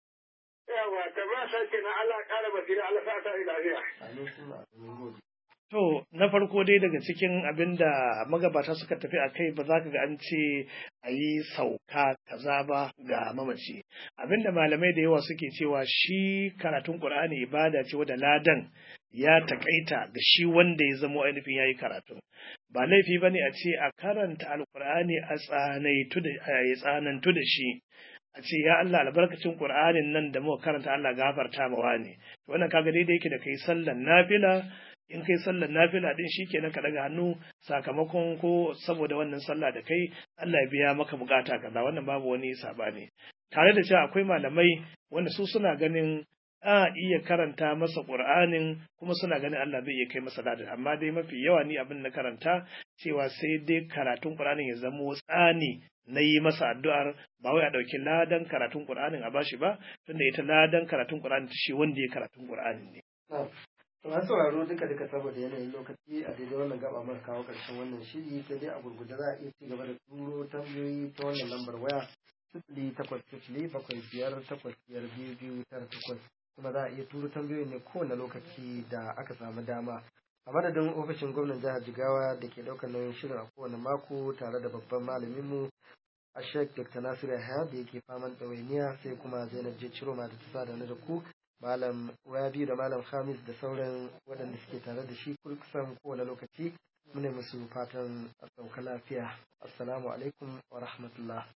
[SPEAKER 3] Yawa, kamar sa ke na Allah ƙara basira Allah sa ta yi lafiya.
[SPEAKER 1] amin sun amin gode
[SPEAKER 2] To, na farko dai daga cikin abin da magabata suka tafi a kai ba za ka ga an ce a yi sauka kaza ba ga mamaci. Abin da malamai da yawa suke cewa shi karatun Ƙur'ani ibada ce wadda ladan ya takaita ga shi wanda ya zamo ainihin ya yi karatun. Ba laifi ba ne a ce a karanta Alƙur'ani a tsanaitu da a tsanantu da shi. a ce ya Allah albarkacin Qur'anin nan da muka karanta Allah gafarta mawa ne to wannan kaga daidai yake da kai sallan nafila in kai sallar nafila din shikenan ka daga hannu sakamakon ko saboda wannan sallah da kai Allah ya biya maka bukata kaza wannan babu wani sabani tare da cewa akwai malamai wanda su suna ganin a iya karanta masa Qur'anin kuma suna ganin Allah zai iya kai masa ladan amma dai mafi yawa ni abin na karanta cewa sai dai karatun Qur'anin ya zamo tsani na yi masa addu'ar ba wai a ɗauki ladan karatun Qur'anin a bashi ba tunda ita ladan karatun Qur'anin ta shi wanda ya karatun Qur'anin ne
[SPEAKER 1] To an sauraro duka duka saboda yanayin lokaci a daidai wannan gaba muka kawo ƙarshen wannan shiri sai dai a gurguje za a iya ci gaba da turo tambayoyi ta wannan lambar waya sifili takwas sifili bakwai biyar takwas biyar biyu biyu tara takwas kuma za a iya turo tambayoyi ne kowane lokaci da aka samu dama a madadin ofishin gwamnan jihar jigawa da ke ɗaukar nauyin shirin a kowane mako tare da babban malaminmu a sheik dr nasiru yahaya da yake faman ɗawainiya sai kuma zainab je ciroma da ta sa da da ku malam rabi da malam hamis da sauran waɗanda suke tare da shi kusan kowane lokaci muna musu fatan a sauka lafiya assalamu alaikum wa rahmatullah